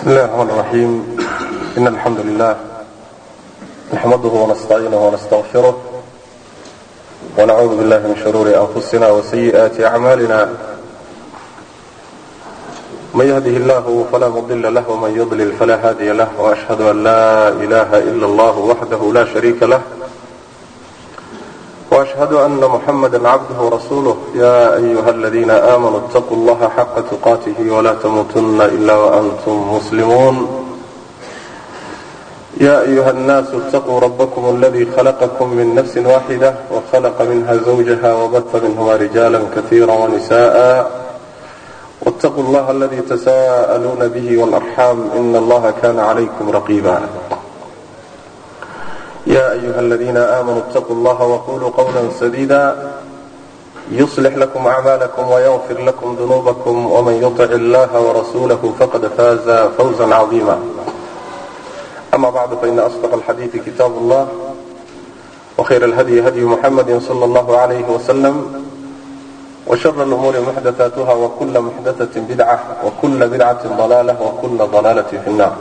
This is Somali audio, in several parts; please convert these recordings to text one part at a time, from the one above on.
بسم الله الرحمن الرحيم إن الحمد لله نحمده ونستعينه ونستغفره ونعوذ بالله من شرور أنفسنا وسيئات أعمالنا من يهده الله فلا مضل له ومن يضلل فلا هادي له وأشهد أن لا إله إلا الله وحده لا شريك له وأشهد أن محمدا عبده ورسوله يا أيها الذين آمنوا اتقوا الله حق تقاته ولا تموتن إلا وأنتم مسلمون يا أيها الناس اتقوا ربكم الذي خلقكم من نفس واحدة وخلق منها زوجها وبث منهما رجالا كثيرا ونساء واتقوا الله الذي تساءلون به والأرحام إن الله كان عليكم رقيبا يا أيها الذين آمنوا اتقوا الله وقولوا قولا سديدا يصلح لكم أعمالكم ويغفر لكم ذنوبكم ومن يطع الله ورسوله فقد فاز فوزا عظيما أما بعد فإن أصدق الحديث كتاب الله وخير الهدي هدي محمد صلى الله عليه وسلم وشر الأمور محدثاتها وكل محدثة بدعة وكل بدعة ضلالة وكل ضلالة في النار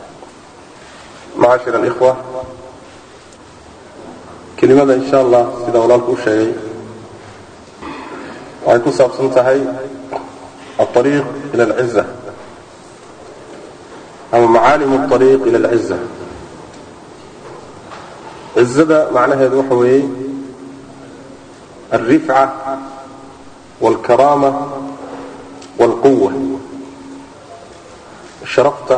معاشر الإخوة kelimada insha allah sida walaalku u sheegay waxay ku saabsan tahay alariiq ila alciza ama macaalim alariiq ila alciza cizada macnaheedu waxa weeye alrifca walkaraama walquwa sharafta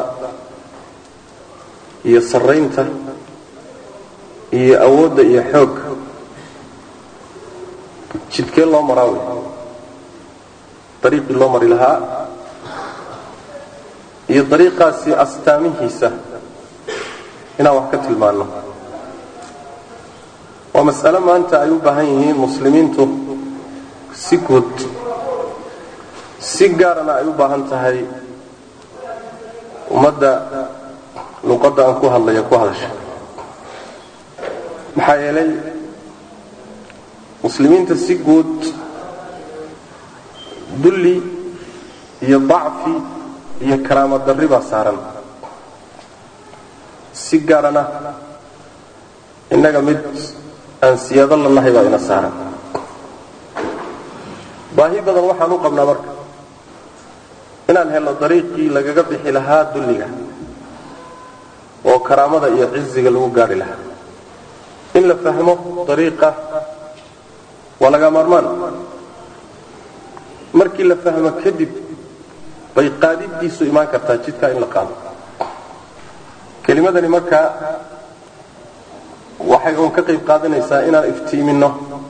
iyo saraynta iyo awoodda iyo xoog jidkee loo maraa wey dariiqii loo mari lahaa iyo dariiqaasi astaamihiisa inaan wax ka tilmaanno waa mas'alo maanta ay u baahan yihiin muslimiintu si guud si gaarana ay u baahan tahay ummadda luqadda aan ku hadlaya ku hadasha maxaa yeelay muslimiinta si guud dulli iyo dacfi iyo karaama darri baa saaran si gaarana innaga mid aan siyaado la nahay baa ina saaran baahi badan waxaan u qabnaa marka inaan helno dariiqii lagaga bixi lahaa dulliga oo karaamada iyo ciziga lagu gaadhi lahaa in la fahmo dariiqa waa laga maarmaan markii la fahmo kadib bay qaadiddiisu imaan kartaa jidkaa in la qaado kelimadani markaa waxay uun ka qayb qaadanaysaa inaan iftiiminno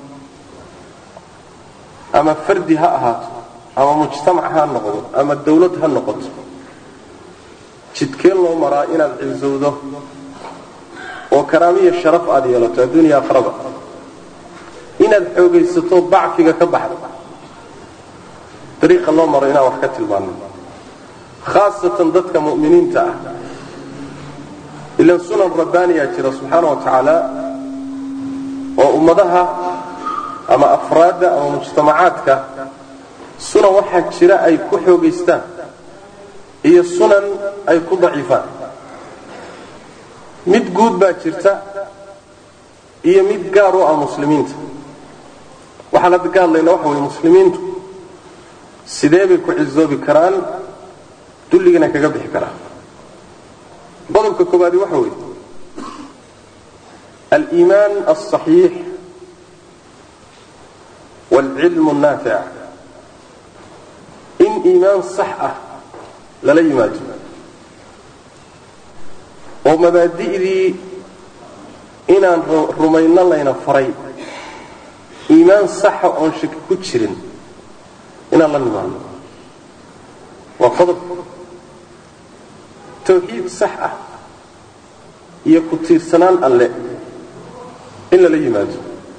ama fardi ha ahaato ama mujtamac ha noqdo ama dawlad ha noqoto jidkee loo maraa inaad cizowdo oo karaamiya sharaf aad yeelato adduuniya akhraba inaad xoogaysato dacfiga ka baxdo dariiqa loo maro inaan wax ka tilmaano khaasatan dadka mu'miniinta ah ilan sunan rabbaaniyaa jira subxaana wa tacaala oo ummadaha ama afraadda ama mujtamacaadka sunan waxaa jira ay ku xoogaystaan iyo sunan ay ku daciifaan mid guud baa jirta iyo mid gaar u ah muslimiinta waxaan hadda ka hadlayna waxa weye muslimiintu sidee bay ku cizoobi karaan dulligana kaga bixi karaan qodobka koobaadi waxa weeye aliimaan alصaxiix wاlcilm الnaafic in iimaan sax ah lala yimaado oo mabaadi'dii inaan rumayno layna faray iimaan saxa oon shaki ku jirin inaan la nimaano waa qodob tawxiid sax ah iyo ku tiirsanaan alle in lala yimaado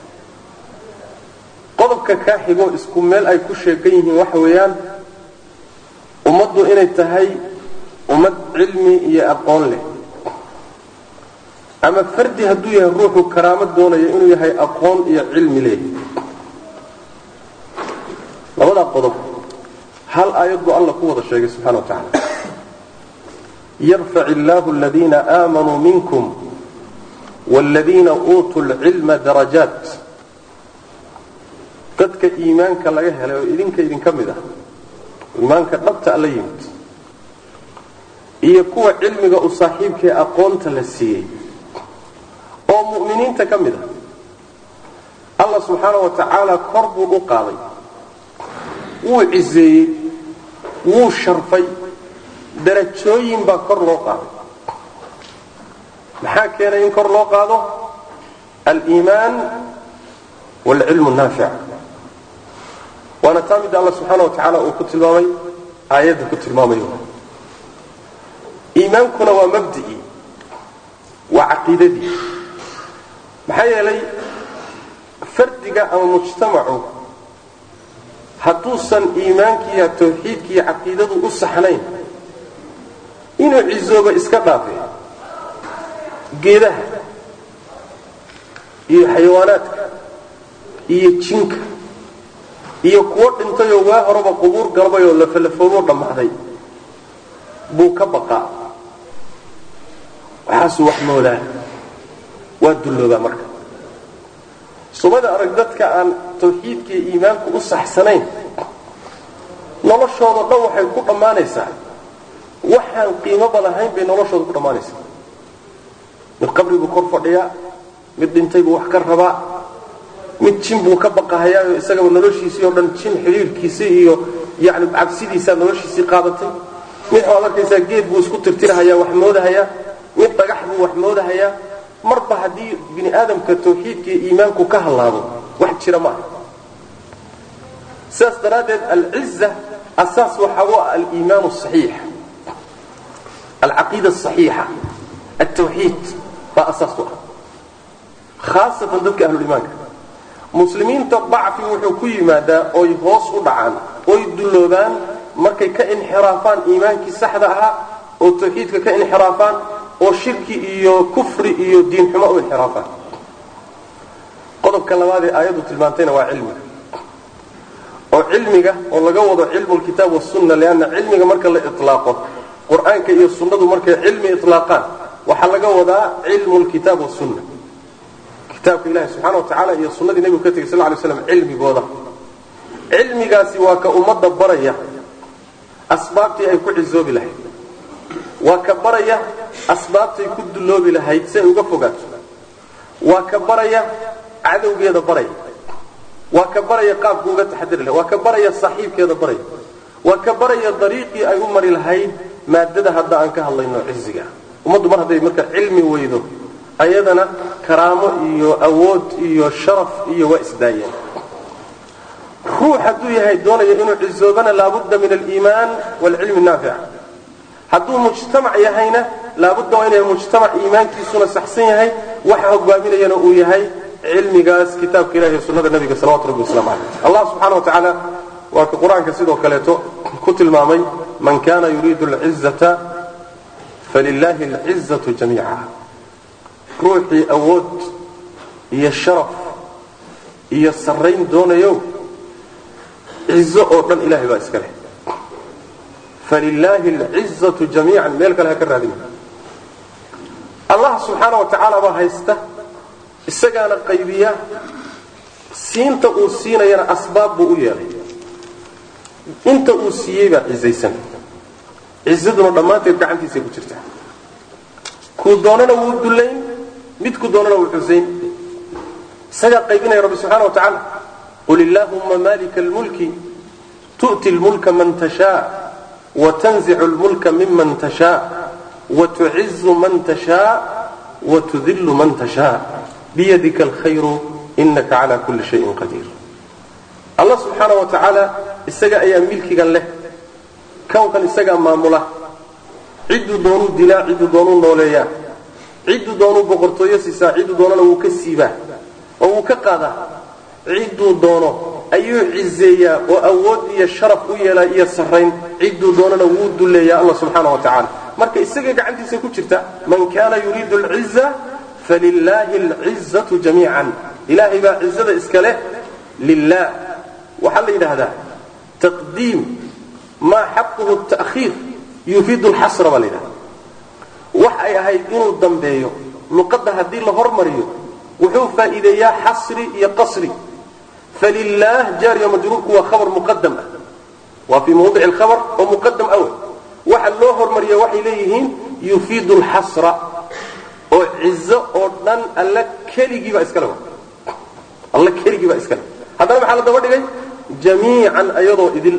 qodobka kaa xigoo isku meel ay ku sheegan yihiin waxa weeyaan ummaddu inay tahay ummad cilmi iyo aqoon leh ama fardi hadduu yahay ruuxu karaamo doonaya inuu yahay aqoon iyo cilmi leh labadaa qodob hal aayad buu alla ku wada sheegay subxana wa tacaala yarfac illaahu aladiina aamanuu minkum waaladiina uutuu lcilma darajaat dadka iimaanka laga helay oo idinka idinka mid ah iimaanka dhabta alla yimid iyo kuwa cilmiga u saaxiibkaee aqoonta la siiyey oo mu'miniinta ka mid ah allah subxaana wa tacaala kor buu u qaaday wuu ciseeyey wuu sharfay darajooyin baa kor loo qaaday maxaa keenay in kor loo qaado aliimaan waalcilmu naafic waana taa midda alla subxaana wa tacaala uu ku tilmaamay aayadda ku tilmaamayo iimaankuna waa mabdi'ii waa caqiidadii maxaa yeelay fardiga ama mujtamacu hadduusan iimaankiiyo tawxiidkiiyo caqiidadu u saxnayn inuu cisooba iska dhaafe geedaha iyo xayawaanaadka iyo jinka iyo kuwo dhintayoo waa horeba qubuur galbay oo lafalafooboo dhammaaday buu ka baqaa waxaasuu wax moodaa waa dulloobaa marka sumada arag dadka aan tawxiidka iyo iimaanku u saxsanayn noloshoodao dhan waxay ku dhammaanaysaa waxaan qiimoba lahayn bay noloshooda ku dhammaanaysaa mid qabri buu kor fadhiyaa mid dhintay buu wax ka rabaa mid jin buu ka baqahayaayo isagaba noloshiisii oo dhan jin xidhiirkiisii iyo yani cabsidiisaa noloshiisii qaadatay mid waxaad arkaysaa geed buu isku tirtirahayaa wax moodahayaa mid dhagax buu wax moodahayaa marba haddii bini aadamka tawxiidka iyo iimaanku ka hallaabo wax jira maaha sidaas daraaddeed alciza asaas waxaa u ah aliimaan asaxiix alcaqiida asaxiixa altawxiid baa asaas u ah khaasatan dadka ahluliimaanka muslimiinta dacfi wuxuu ku yimaadaa oy hoos u dhacaan oy dulloobaan markay ka inxiraafaan iimaankii saxda ahaa oo tawxiidka ka inxiraafaan oo shirki iyo kufri iyo diinxumo u inxiraafaan qodobka labaad ee aayaddu tilmaantayna waa cilmiga oo cilmiga oo laga wado cilmu lkitaab wasunna lianna cilmiga marka la ilaaqo qur-aanka iyo sunnadu markay cilmi ilaaqaan waxaa laga wadaa cilmu lkitaab wasunna kitaabka ilahi subxana wa tacaala iyo sunnadii nebigu ka tegay sal ly slam cilmigooda cilmigaasi waa ka ummadda baraya asbaabtii ay ku cisoobi lahayd waa ka baraya asbaabtay ku dulloobi lahayd si ay uga fogaato waa ka baraya cadowgeeda baraya waa ka baraya qaabku uga taxadiri lahay waa ka baraya saaxiibkeeda baraya waa ka baraya dariiqii ay u mari lahayd maadada hadda aan ka hadlayno ciziga ummaddu mar hadday marka cilmi weydo ayadana karaamo iyo awood iyo sharaf iyo waa isdaayeen ruux hadduu yahay doonayo inuu cizoobana laabudda min aliimaan waalcilmi naafic hadduu mujtamac yahayna laabudda waa inay mujtamac iimaankiisuna saxsan yahay waxa hogaaminayana uu yahay cilmigaas kitaabka ilahi iyo sunnada nabiga salawatu rabbi waslamu caleyh allah subxana wa tacaala waa ka qur-aanka sidoo kaleeto ku tilmaamay man kana yuriidu alcizata falilahi alcizatu jamiica ruuxii awood iyo sharaf iyo sarrayn doonayo cizo oo dhan ilahay baa iska leh falilaahi alcizatu jamiican meel kale ha ka raadina allah subxaana wa tacaala baa haysta isagaana qaybiya siinta uu siinayana asbaab buu u yeelay inta uu siiyey baa cizaysan cizaduna dhammaanteed gacantiisay ku jirtaa kuu doonana wuu dullayn midku doonana wuu xusayn isagaa qaybinaya rabbi subxana wa tacaala qul illaahumma malika almulki tu'ti lmulka man tashaa watanzicu lmulka miman tashaa watucizu man tashaa watudillu man tashaa biyadika alkhayru inaka cala kulli shayin qadiir allah subxaana wa tacaala isaga ayaa milkigan leh kownkan isagaa maamula cidduu doonuu dilaa cidduu doonuu nooleeyaa cidduu doonuu boqortooyo siisaa cidduu doonana wuu ka siibaa oo wuu ka qaadaa cidduu doono ayuu cizeeyaa oo awood iyo sharaf u yeelaa iyo sarrayn cidduu doonana wuu dulleeyaa allah subxaana wa tacaala marka isaga gacantiisa ku jirta man kana yuriidu alciza falilaahi alcizatu jamiican ilaahay baa cizada iska leh lilah waxaa la yidhaahdaa taqdiim maa xaquhu ta'khiir yufiidu lxasra baa la yidhahda wax ay ahayd inuu dambeeyo luqadda haddii la hormariyo wuxuu faa'iideeyaa xasri iyo qasri falilaah jaariya majruurku waa khabar muqadam ah waa fii mawdici alkhabar oo muqadam awel waxa loo hormariya waxay leeyihiin yufiidu alxasra oo cizo oo dhan alla keligiibaa iskale alla keligii baa iskale haddana maxaa la daba dhigay jamiican ayadoo idil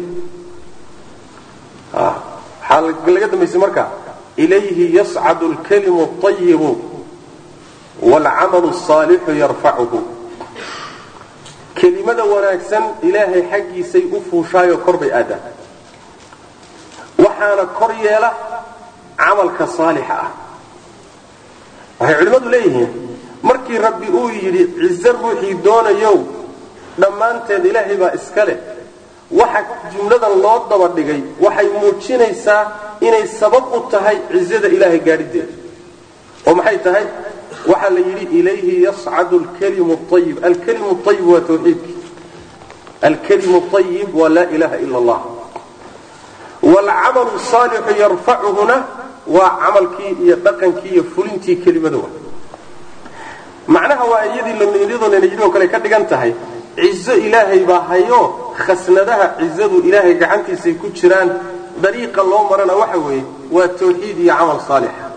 waxaa laga dambaysay marka ilayhi yascadu alkalimu اطayibu wاlcamalu الصaalixu yarfacuhu kelimada wanaagsan ilaahay xaggiisay u fuushaayo kor bay aadaan waxaana kor yeela camalka saalixa ah waxay culimmadu leeyihiin markii rabbi uu yidhi cize ruuxii doonayow dhammaanteed ilaahay baa iska leh waxa jumladan loo daba dhigay waxay muujinaysaa inay sabab u tahay cizada ilaahay gaadhideeda oo maxay tahay waxaa la yidhi ilayhi yascadu alkalimu ayib alkalimu ayib waa tawxiidkii alkalimu ayib waa laa ilaha ila allah waalcamalu saalixu yarfacuhuna waa camalkii iyo dhaqankii iyo fulintii kelimada wa macnaha waa iyadiiyadoonayidhi kale ka dhigan tahay cizo ilaahay baa hayo khasnadaha cizadu ilaahay gacantiisay ku jiraan dariiqa loo marana waxa weeye waa tawxiid iyo camal saalixa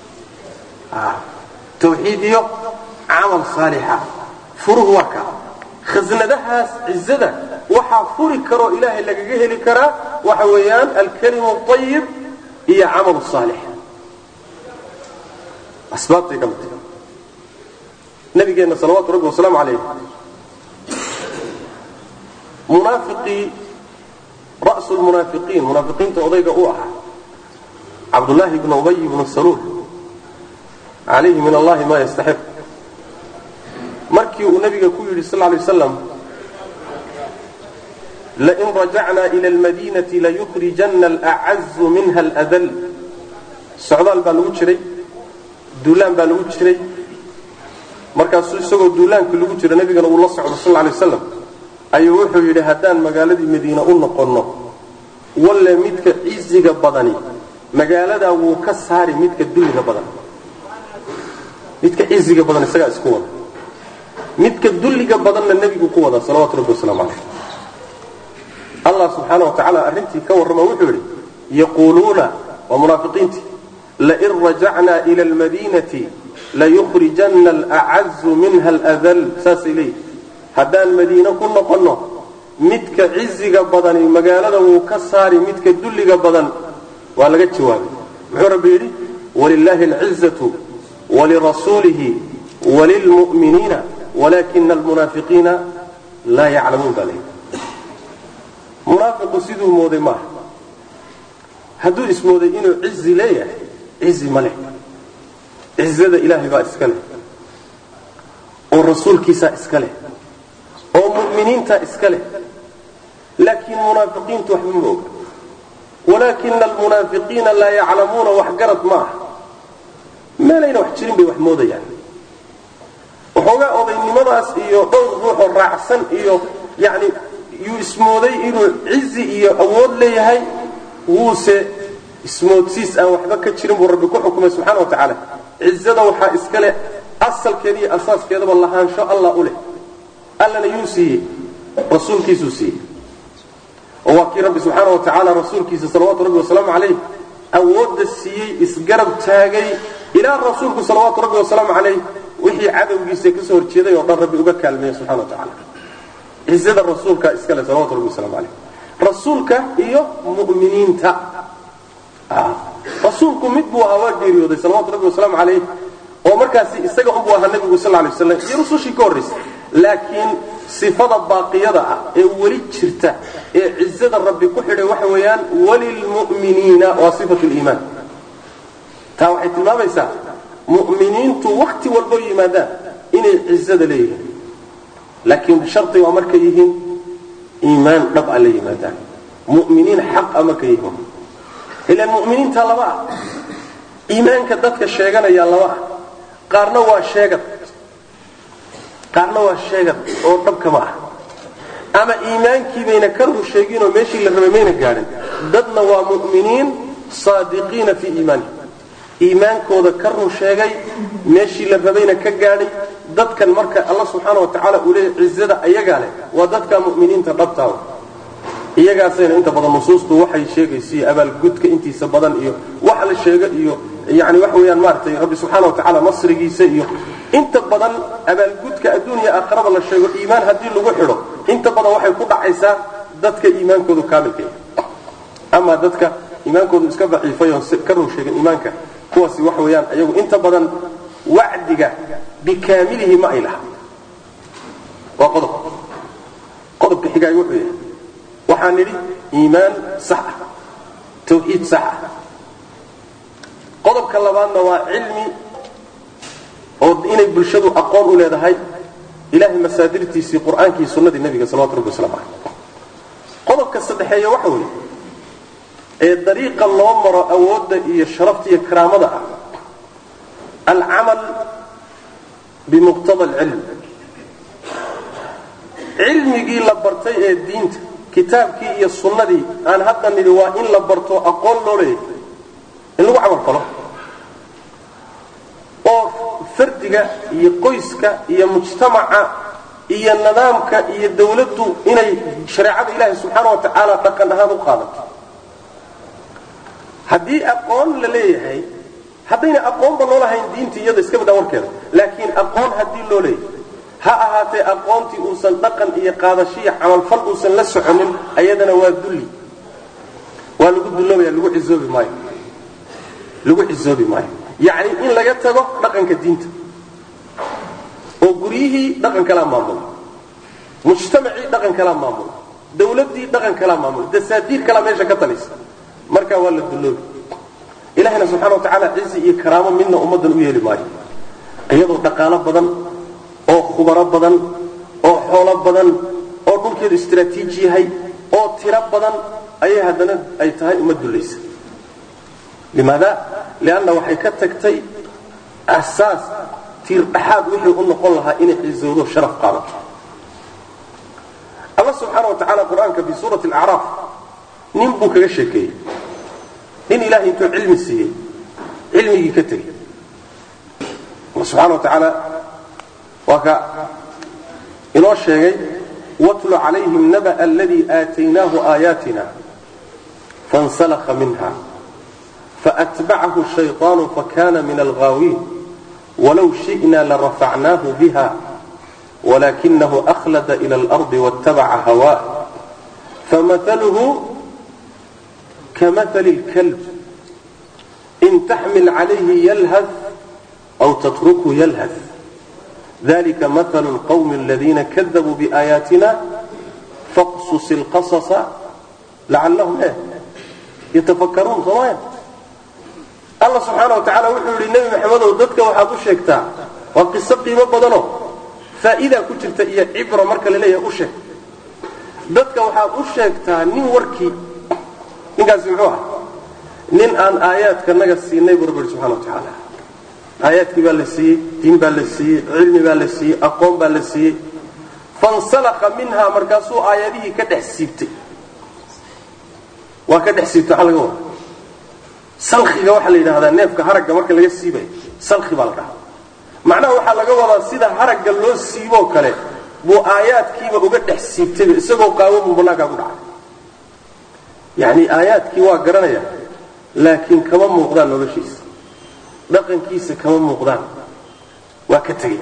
tawxiid iyo camal saalixa furuhu waa ka khasnadahaas cizada waxaa furi karoo ilaahay lagaga heli karaa waxa weeyaan alkalimu ayib iyo camal saalix asbaabtay ka mid nabigeenna salawaatu rabbi wasalaamu calayh munaafiqii ra'su lmunaafiqiin munaafiqiinta odayga u ahaa cabdullaahi ibnu ubay ibnu saluul calayhi min allahi ma yastaxiq markii uu nabiga ku yidhi sal lay waslam lain rajacna ila almadinati layukhrijanna alacazu minha aladal socdaal baa lagu jiray duulaan baa lagu jiray markaasuu isagoo duulaankii lagu jira nabigana uu la socdo sal lay waslam ayuu wuxuu yidhi haddaan magaaladii madiine u noqonno walle midka ciziga badani magaaladaa wuu ka saari midka dulliga badan midka ciziga badan isagaa isku wada midka dulliga badanna nebigu ku wada salawatu rabbi wasalaamu calayh allah subxaana wa tacaala arrintii ka warrama wuxuu yidhi yaquuluuna waa munaafiqiintii lain rajacna ila almadiinati layukhrijanna alacazu minha aladal saasay leeyihi haddaan madiine ku noqonno midka ciziga badani magaalada wuu ka saari midka dulliga badan waa laga jawaabay muxuu rabbi yidhi walilaahi alcizatu walirasuulihi walilmu'miniina walakina almunaafiqiina laa yaclamuun baa leeyihi munaafiqu siduu mooday maaha hadduu ismooday inuu cizi leeyahay cizi ma leh cizada ilaahay baa iska leh oo rasuulkiisaa iska leh oo mu'miniintaa iska leh laakiin munaafiqiintu waxba ma oga walaakina almunaafiqiina laa yaclamuuna wax garad ma aha meelayna wax jirin bay wax moodayaan waxoogaa odaynimadaas iyo dhowr ruuxoo raacsan iyo yani yuu ismooday inuu cizi iyo awood leeyahay wuuse ismoodsiis aan waxba ka jirin buu rabbi ku xukumay subxana wa tacaala cizada waxaa iska leh asalkeeda iyo asaaskeedaba lahaansho allah u leh allana yuu siiyey rasuulkiisuu siiyey oo waa kii rabbi subxaana wa tacaala rasuulkiisa salawaatu rabbi wasalaamu calayh awoodda siiyey isgarab taagay ilaa rasuulku salawaatu rabbi wasalaamu calayh wixii cadowgiisa kasoo horjeeday oo dhan rabbi uga kaalmeeya subxana wa tacaala cizada rasuulka iskale salawatu rabbi wasalaamu calayh rasuulka iyo mu'miniinta rasuulku mid buu ahaa waa geeriyooday salawatu rabbi wasalaamu calayh oo markaasi isaga unbuu ahaa nabigu sal lay waslam iyo rusushii ka horraysay laakiin sifada baaqiyada ah ee weli jirta ee cizada rabbi ku xidhay waxa weeyaan walilmu'miniina waa sifatu liimaan taa waxay tilmaamaysaa mu'miniintu wakhti walboo yimaadaan inay cizada leeyihiin laakiin shardi waa markay yihiin iimaan dhab a la yimaadaan mu'miniin xaq a markay yihiin ilaan mu'miniinta laba ah iimaanka dadka sheeganaya laba ah qaarna waa sheegad qaarna waa sheegad oo dhabkama ah ama iimaankii bayna ka rur sheeginoo meeshii la rabay mayna gaadhin dadna waa mu'miniin saadiqiina fii iimaanihim iimaankooda ka run sheegay meeshii la rabayna ka gaadhay dadkan marka alla subxaana wa tacaala uu leeyahy cizada ayagaa leh waa dadka mu'miniinta dhabtaawa iyagaasayna inta badan nusuustu waxay sheegaysiiyo abaalgudka intiisa badan iyo wax la sheego iyo yani waxa weeyaan maaragtay rabbi subxaana wa tacaala nasrigiisa iyo inta badan abaalgudka adduuniya aakharada la sheego iimaan haddii lagu xidho inta badan waxay ku dhacaysaa dadka iimaankoodu kaamilka yahay ama dadka iimaankoodu iska daciifay oon ka run sheegin iimaanka kuwaasi waxa weeyaan iyagu inta badan wacdiga bikaamilihi ma ay laha waa qodob qodobka xigaay wuxuu yahay waxaan nidhi iimaan sax ah tawxiid sax ah qodobka labaadna waa cilmi oo inay bulshadu aqoon u leedahay ilahay masaadirtiisii qur'aankii sunnadii nebiga salawatu rabbi waslamu caleyh qodobka saddexeeya waxa weeye ee dariiqa loo maro awoodda iyo sharafta iyo karaamada ah alcamal bimuqtada alcilm cilmigii la bartay ee diinta kitaabkii iyo sunnadii aan hadda nidhi waa in la barto aqoon loo leeyahay in lagu camal falo oo fardiga iyo qoyska iyo mujtamaca iyo nidaamka iyo dawladdu inay shareecada ilaahi subxaana wa tacaala dhaqan ahaan u qaadato haddii aqoon la leeyahay haddayna aqoonba loo lahayn diinta iyada iska badaa warkeeda laakiin aqoon haddii loo leeyahay ha ahaatee aqoontii uusan dhaqan iyo qaadashiyo camalfal uusan la soconin ayadana waa dulli waa lagu dulloobaya lagu cisoobi maayo lagu cisoobi maayo yacni in laga tago dhaqanka diinta oo guryihii dhaqan kalaa maamula mujtamacii dhaqan kalaa maamula dawladdii dhaqan kalaa maamula dasaadiir kalaa meesha ka talaysa markaa waa la dulloobi ilahina subxana wa tacaala cizi iyo karaamo midna ummaddan u yeeli maayo iyadoo dhaqaalo badan oo khubaro badan oo xoolo badan oo dhulkeedu istraatiiji yahay oo tiro badan ayay haddana ay tahay uma dullaysa limaada lianna waxay ka tagtay asaas tiir dhaxaad wixii u noqon lahaa inay cizowdo sharaf qaadato alla subxaana wa tacaala qur-aanka fi suurati alacraaf nin buu kaga sheekeeyey nin ilahay intuu cilmi siiyey cilmigii ka tegey alla subxana wa tacaala waa ka inoo sheegay watlu calayhim naba aladii aataynaahu aayaatina fansalakha minha faatbacahu shayطaanu fakana min alghaawiin walow shi'na larafacnaahu biha walakinahu akhlada ila alardi waاtabaca hawaa famahaluhu kamahali اlkalb in taxmil calayhi yalhad aw tatrukhu yalhad ذلك مثل القوم الذين كذبوا بآياتنا فاقصص القصص لعلهم ايه يتفكرون صمايا الله سبحانه وتعالى وحو للنبي محمد وددك waxaad u sheegtaa waa qiso qiimo badano faa'iida ku jirta iyo cibra marka la leeyahay u sheeg dadka waxaad u sheegtaa nin warkii ninkaasi muxuu ah nin aan aayaadka naga siinay buu rabbi subxana wa tacaala aayaadkii baa la siiyey diin baa la siiyey cilmi baa la siiyey aqoon baa la siiyey fansalaka minha markaasuu aayadihii ka dhex siibtay waa ka dhex siibtay waxaa laga wada salkiga waxaa la yidhahdaa neefka haragga marka laga siibayo salki baa la dhahaa macnaha waxaa laga wadaa sida haragga loo siiboo kale buu aayaadkiiba uga dhex siibtayba isagoo qaawo buu bannaankaa ku dhacay yacni aayaadkii waa garanaya laakiin kama muuqdaan noloshiisa dhaqankiisa kama muuqdaan waa ka tegey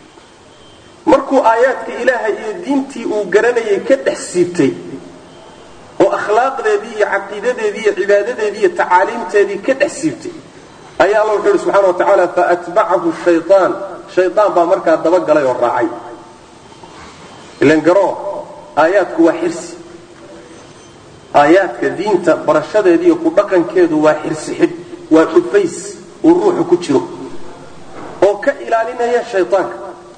markuu aayaadka ilaahay iyo diintii uu garanayay ka dhex siibtay oo akhlaaqdeedii iyo caqiidadeedii iyo cibaadadeedii iyo tacaaliimteedii ka dhex siibtay ayaa alla wuxuu ihi subxana wa tacaala faatbacahu shayaan shayaan baa markaa dabagalay oo raacay ilan garoo aayaadku waa xirsi aayaadka diinta barashadeediiyo ku dhaqankeedu waa xirsi xidh waa dhufays uu ruuxu ku jiro oo ka ilaalinaya shaydaanka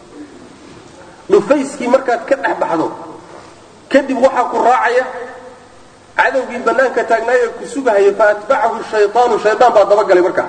dhufayskii markaad ka dhex baxdo kadib waxaa ku raacaya cadowgii bannaanka taagnaayo ku sugahaya faatbacahu shayaanu shayaan baa dabagalay markaa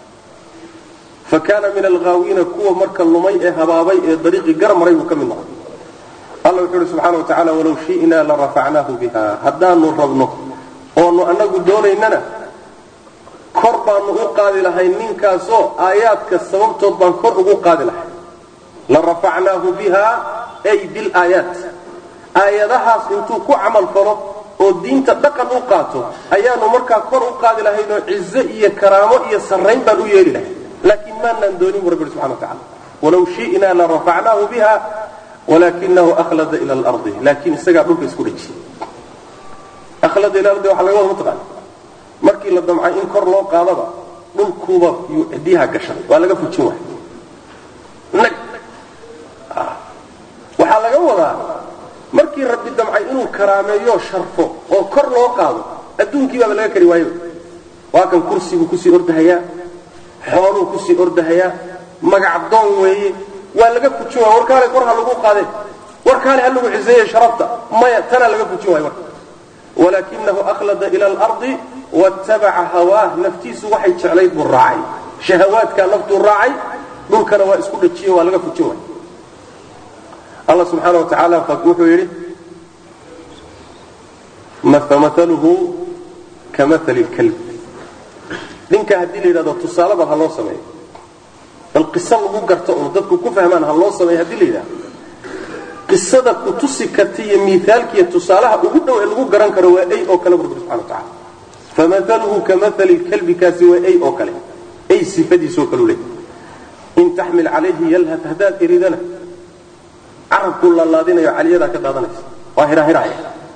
fa kaana min alghaawiina kuwa marka lumay ee habaabay ee dariiqii garmaray buu ka mid noqday alla wuxuu uhi subxana wa tacala walow shi'naa la rafacnaahu biha haddaanu rabno oonu annagu doonaynana kor baanu u qaadi lahay ninkaasoo aayaadka sababtood baan kor ugu qaadi lahay la rafacnaahu biha ay bilaayaat aayadahaas intuu ku camal falo oo diinta dhaqan u qaato ayaanu markaa kor u qaadi lahaynoo cizo iyo karaamo iyo sarrayn baan u yeeli lahay laakiin maanaan doonin bu rabbi subxana wa tacala walaw shi'naa la rafacnaahu biha walakinahu ahlada ila alardi laakiin isagaa dhulka isku dhejiyey ahlada ila ardi waxaa laga wada mataqaana markii la damcay in kor loo qaadaba dhulkuuba yuu cidiyaha gashaday waa laga fujin waay nag waxaa laga wadaa markii rabbi damcay inuu karaameeyo sharfo oo kor loo qaado adduunkii baaba laga kari waayaba waa kan kursiguu kusii ordahayaa xooluu kusii ordahayaa magac doon weeye waa laga fujin waay warkaale kor ha lagu qaadeen warkaale ha lagu ciseeye sharafta maya tanaa laga fujin waay marka walakinahu akhlada ila alardi wattabaca hawaah naftiisu waxay jeclayd buu raacay shahawaadkaa naftuu raacay dhulkana waa isku dhajiye waa laga fujin waay allah subxaana wa tacaala wuxuu yidhi famaluhu kamali lkalb ninka haddii la yidhahdo tusaaleba ha loo sameeyo bal qiso lagu garto oo dadku ku fahmaan ha loo sameeyo haddii la yidhahdo qisada ku tusi karta iyo miaalkiiyo tusaalaha ugu dhow ee lagu garan karo waa ay oo kale bu rabbi subxana wa tacala famaluhu kamali lkalbi kaasi waa ay oo kale ay sifadiisoo kalu leey in taxmil calayhi yalhad haddaad eridana carabkuu laalaadinayo caliyadaa ka daadanaysa waa hirahiraya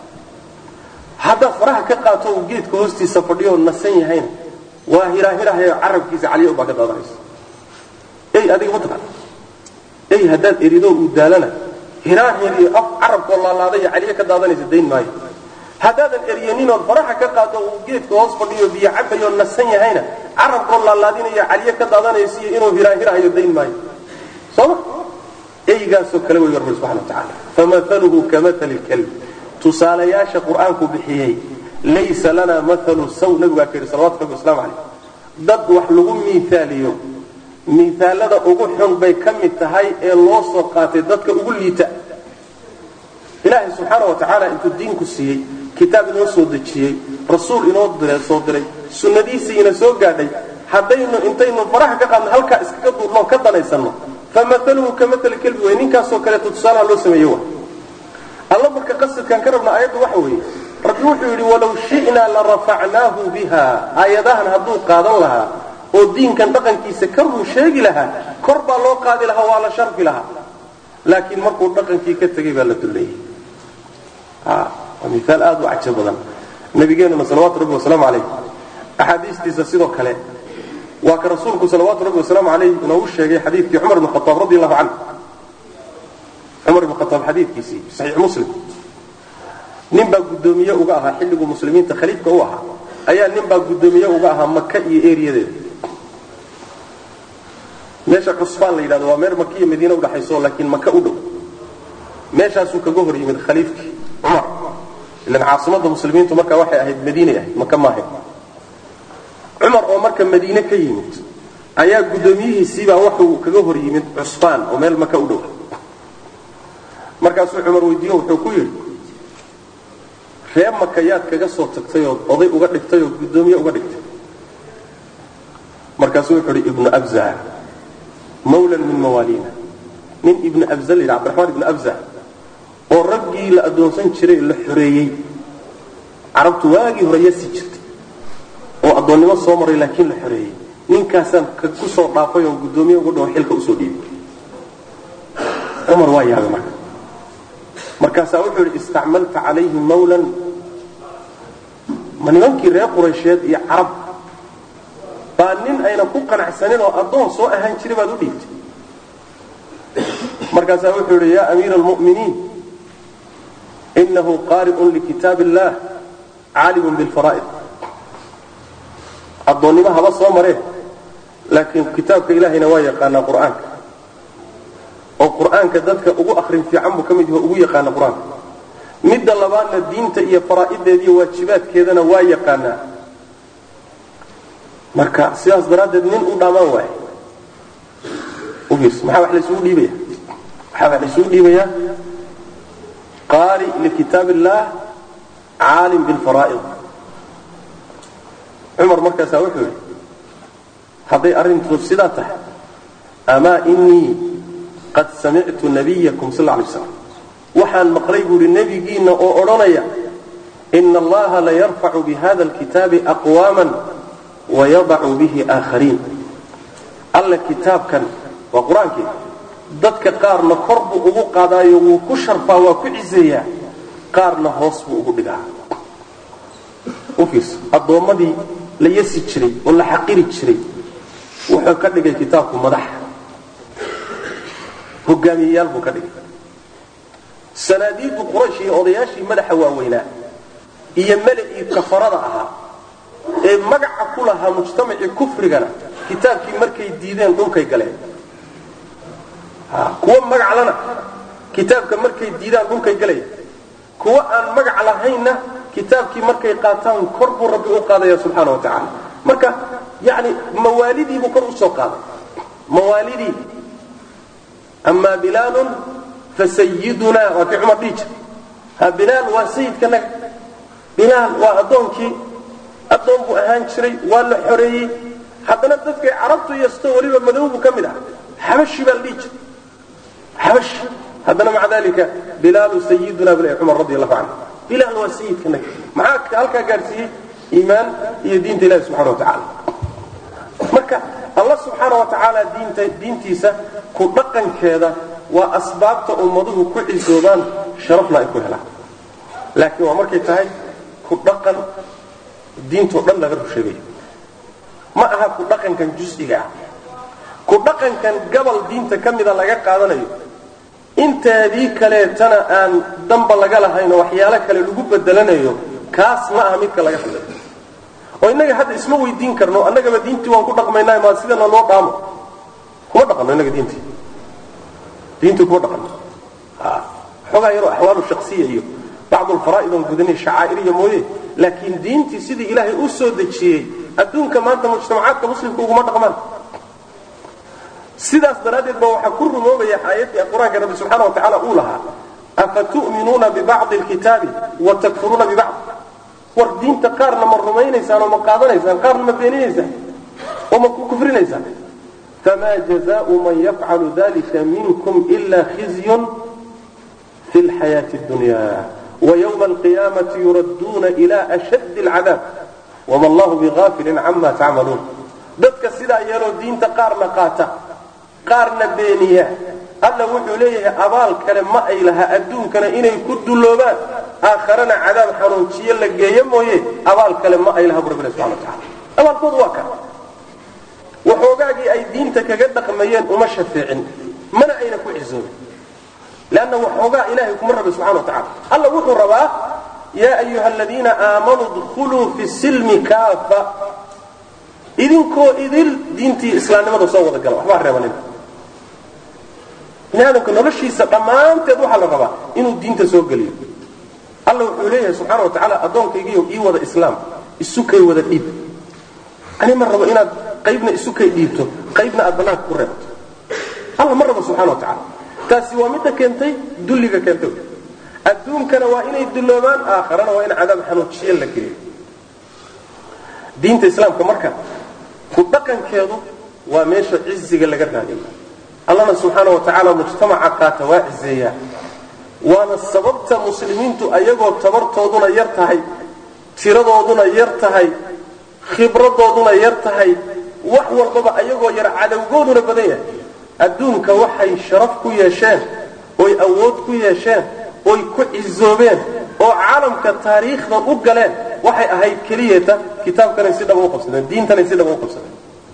haddaad faraha ka qaato uu geedka hoostiisa fadhiyo nasan yahayna waa hirahirahayo carabkiisa caliya ubaa ka daadanaysa ey adiga mataqaan ey haddaad erido uu daalana hiraahir iyo af carabkoo laalaadaya caliyo ka daadanaysa dayn maayo haddaadan eryaninood faraha ka qaado uu geedka hoos fadhiyo biyo cabayo nasan yahayna carabkoo laalaadinayo caliyo ka daadanaysiyo inuu hiraahirahayo dayn maayo sooma eygaasoo kale wey rabbi subxana wa tacaala famaluhu kamali lkalb tusaalayaasha qur-aanku bixiyey laysa lana maalu saw nabigu waa ka yidhi salawatu rabbi waslamu calayh dad wax lagu miiaaliyo miaalada ugu xun bay ka mid tahay ee loo soo qaatay dadka ugu liita ilaahay subxaana wa tacaala intuu diinku siiyey kitaab inoo soo dejiyey rasuul inoo soo diray sunnadiisiina soo gaadhay haddaynu intaynu faraha ka qaadno halkaa iskaga duurnoo ka danaysanno famaluhu kamali kelbi wey ninkaasoo kaleeto tusaalaha loo sameeye wa alla marka qasadkan ka rabna aayaddu waxa weeye rabbi wuxuu yidhi walaw shi'naa la rafacnaahu biha aayadahan hadduu qaadan lahaa oo diinkan dhaqankiisa ka ruu sheegi lahaa kor baa loo qaadi lahaa waa la sharfi lahaa laakiin markuu dhaqankii ka tegay baa la dulleeyey waa miaal aad u cajo badan nabigeenuna salawaatu rabbi wasalaamu calayh axaadiistiisa sidoo kale waa ka rasuulku salawaatu rabbi wasalaamu calayh inoogu sheegay xadiidkii cumar ibn khataab radi allahu canhu cumar ibn khataab xadiidkiisii saxiix muslim nin baa guddoomiye uga ahaa xilliguu muslimiinta khaliifka u ahaa ayaa nin baa guddoomiye uga ahaa maka iyo eriyadeeda meesha cusbaan la yidhahdo waa meel maka iyo madiine udhaxayso laakiin maka u dhow meeshaasuu kaga hor yimid khaliifkii cumar ilan caasimadda muslimiintu markaa waxay ahayd madiinay ahayd maka ma ahayd cumar oo marka madiine ka yimid ayaa guddoomiyihiisiibaa wuxuu kaga hor yimid cusbaan oo meel maka u dhow markaasuu cumar weydiiyo wuxuu ku yidhi ree maka yaad kaga soo tagtay oo oday uga dhigtay oo guddoomiye uga dhigtay markaasuu wuxuu idhi ibnu abza mawlan min mawaaliina nin ibnu abza la yidhi cabdiraxmaan ibnu abza oo raggii la addoonsan jiray la xoreeyey carabtu waagii hore yasi jirtay oo addoonnimo soo maray laakiin la xoreeyey ninkaasaan ku soo dhaafay oo guddoomiye uga dhaho xilka usoo dhiibay cumar waa yaabay marka markaasaa wuxuu yidhi istacmalta calayhi mawlan ma nimankii reer quraysheed iyo carab baa nin ayna ku qanacsanin oo addoon soo ahaan jiray baad u dhiibtay markaasaa wuxuu yidhi yaa amiira almu'miniin inahu qaari'un likitaab illah caalimun bilfaraa'id addoonnimo haba soo maree laakiin kitaabka ilaahayna waa yaqaanaa qur'aanka oo qur'aanka dadka ugu akrin fiican buu ka mid yaho ugu yaqaana qur-aanka midda labaadna diinta iyo faraa'ideeda iyo waajibaadkeedana waa yaqaanaa marka sidaas daraaddeed nin u dhammaan waaye ufiirsa maxaa wax laysugu dhiibaya waxaa wax laysugu dhiibayaa qaari likitaab illaah caalim bilfaraa'id cumar markaasaa wuxuu yidhi hadday arrintu sidaa tahay amaa inii qad samictu nabiyakum sal lay slam waxaan maqlay buuhi nebigiinna oo odhanaya ina allaha layarfacu bihada alkitaabi aqwaama wayadacu bihi aakhariin alla kitaabkan waa qur-aankii dadka qaarna kor buu ugu qaadaayo wuu ku sharfaa waa ku ciseeyaa qaarna hoos buu ugu dhigaa u fiirso addoommadii la yasi jiray oo la xaqiri jiray wuxuu ka dhigay kitaabku madax hogaamiyeyaal buu ka dhigay sanaadiidu quraysh iyo odayaashii madaxa waaweynaa iyo mela'ii kafarada ahaa ee magaca ku lahaa mujtamacii kufrigana kitaabkii markay diideen dhulkay galeen kuwa magaclana kitaabka markay diidaan dhulkay galaya kuwa aan magac lahaynna kitaabkii markay qaataan kor buu rabbi u qaadaya subxaana wa tacaala marka yani mawaalidiibuu kor usoo qaaday mawaalidii amaa bilaalun fasayidunaa waa kii cumar dhihi jir ha bilaal waa sayidkanaga bilaal waa addoonkii addoon buu ahaan jiray waa la xoreeyey haddana dadkay carabtu yasto weliba madowbu ka mid ah xabashi baa la dhihi jir xabashi haddana maca dalika bilaalu sayiduna bl cumar radi allahu canhu bilaal waa sayidkanaga maxaa halkaa gaadhsiiyey iimaan iyo diinta ilahi subxana wa tacaala marka allah subxaana wa tacaala diinta diintiisa ku dhaqankeeda waa asbaabta ummaduhu ku cisoobaan sharafna ay ku helaan laakiin waa markay tahay ku dhaqan diintoo dhan laga rusheegayo ma aha ku dhaqankan jus'iga ah ku dhaqankan gabal diinta ka mida laga qaadanayo inteedii kaleetana aan damba laga lahaynoo waxyaalo kale lagu bedelanayo kaas ma aha midka laga hadlayo oo innaga hadda isma weydiin karno annagaba diintii waan ku dhaqmaynaa maa sidana loo dhaamo kuma dhaqanno innaga diintii diintii kuma dhaqanno xoogaa yaroo axwaalu shaksiya iyo bacdu alfaraa'id oon gudanay shacaa'iriya mooye laakiin diintii sidii ilaahay u soo dejiyey adduunka maanta mujtamacaadka muslimka uguma dhaqmaan sidaas daraaddeed ba waxaa ku rumoobaya aayaddii qur-aanka rabbi subxaana wa tacaala uu lahaa afatu'minuuna bibacdi alkitaabi wa takfuruuna bibacd war diinta qaarna ma rumaynaysaan oo ma qaadanaysaan qaarna ma beeninaysaan oo ma ku kufrinaysaan famaa jazaau man yafcalu dalika minkum ila khizyun fi lxayaati اdunya وyوم القيامة يuraduna إلى أشد العذاب وma اllah بغاfil cama tacmaluun dadka sidaa yeeloo diinta qaarna qaata qaarna beeniya alla wuxuu leeyahay abaal kale ma ay laha adduunkana inay ku dulloobaan aakharana cadaab xanuunjiyo la geeyo mooye abaal kale ma ay laha bu rabbi subxana wataala abaalkoodu waa kan waxoogaagii ay diinta kaga dhaqmayeen uma shafeecin mana ayna ku cisoobin lanna waxoogaa ilahay kuma rabi subxana wa tacala alla wuxuu rabaa yaa ayuha aladiina aamanuu dkhuluu fi silmi kaafa idinkoo idil diintii islaamnimada soo wada gala waxbaa reebanina bini aadamka noloshiisa dhammaanteed waxaa la rabaa inuu diinta soo geliyo alla wuxuu leeyahay subxaana wa tacaala addoonkaygiiyo ii wada islaam isukay wada dhiib ani ma rabo inaad qaybna isukay dhiibto qaybna aad bannaanka ku reebto alla ma rabo subxana wa tacala taasi waa midda keentay dulliga keentay adduunkana waa inay dulloobaan aakharana waa in cadaab xanuujiye la geliyo diinta islaamka marka ku dhaqankeedu waa meesha ciziga laga raadiyo allana subxaana wa tacaala mujtamaca qaata waa cizeeyaa waana sababta muslimiintu ayagoo tabartooduna yar tahay tiradooduna yar tahay khibradooduna yar tahay wax walbaba ayagoo yar cadowgooduna badan yahay adduunka waxay sharaf ku yeesheen oy awood ku yeesheen oy ku cizoobeen oo caalamka taariikhdan u galeen waxay ahayd keliyata kitaabkanay si dhaba u qabsadeen diintanay si dhaba u qabsadeen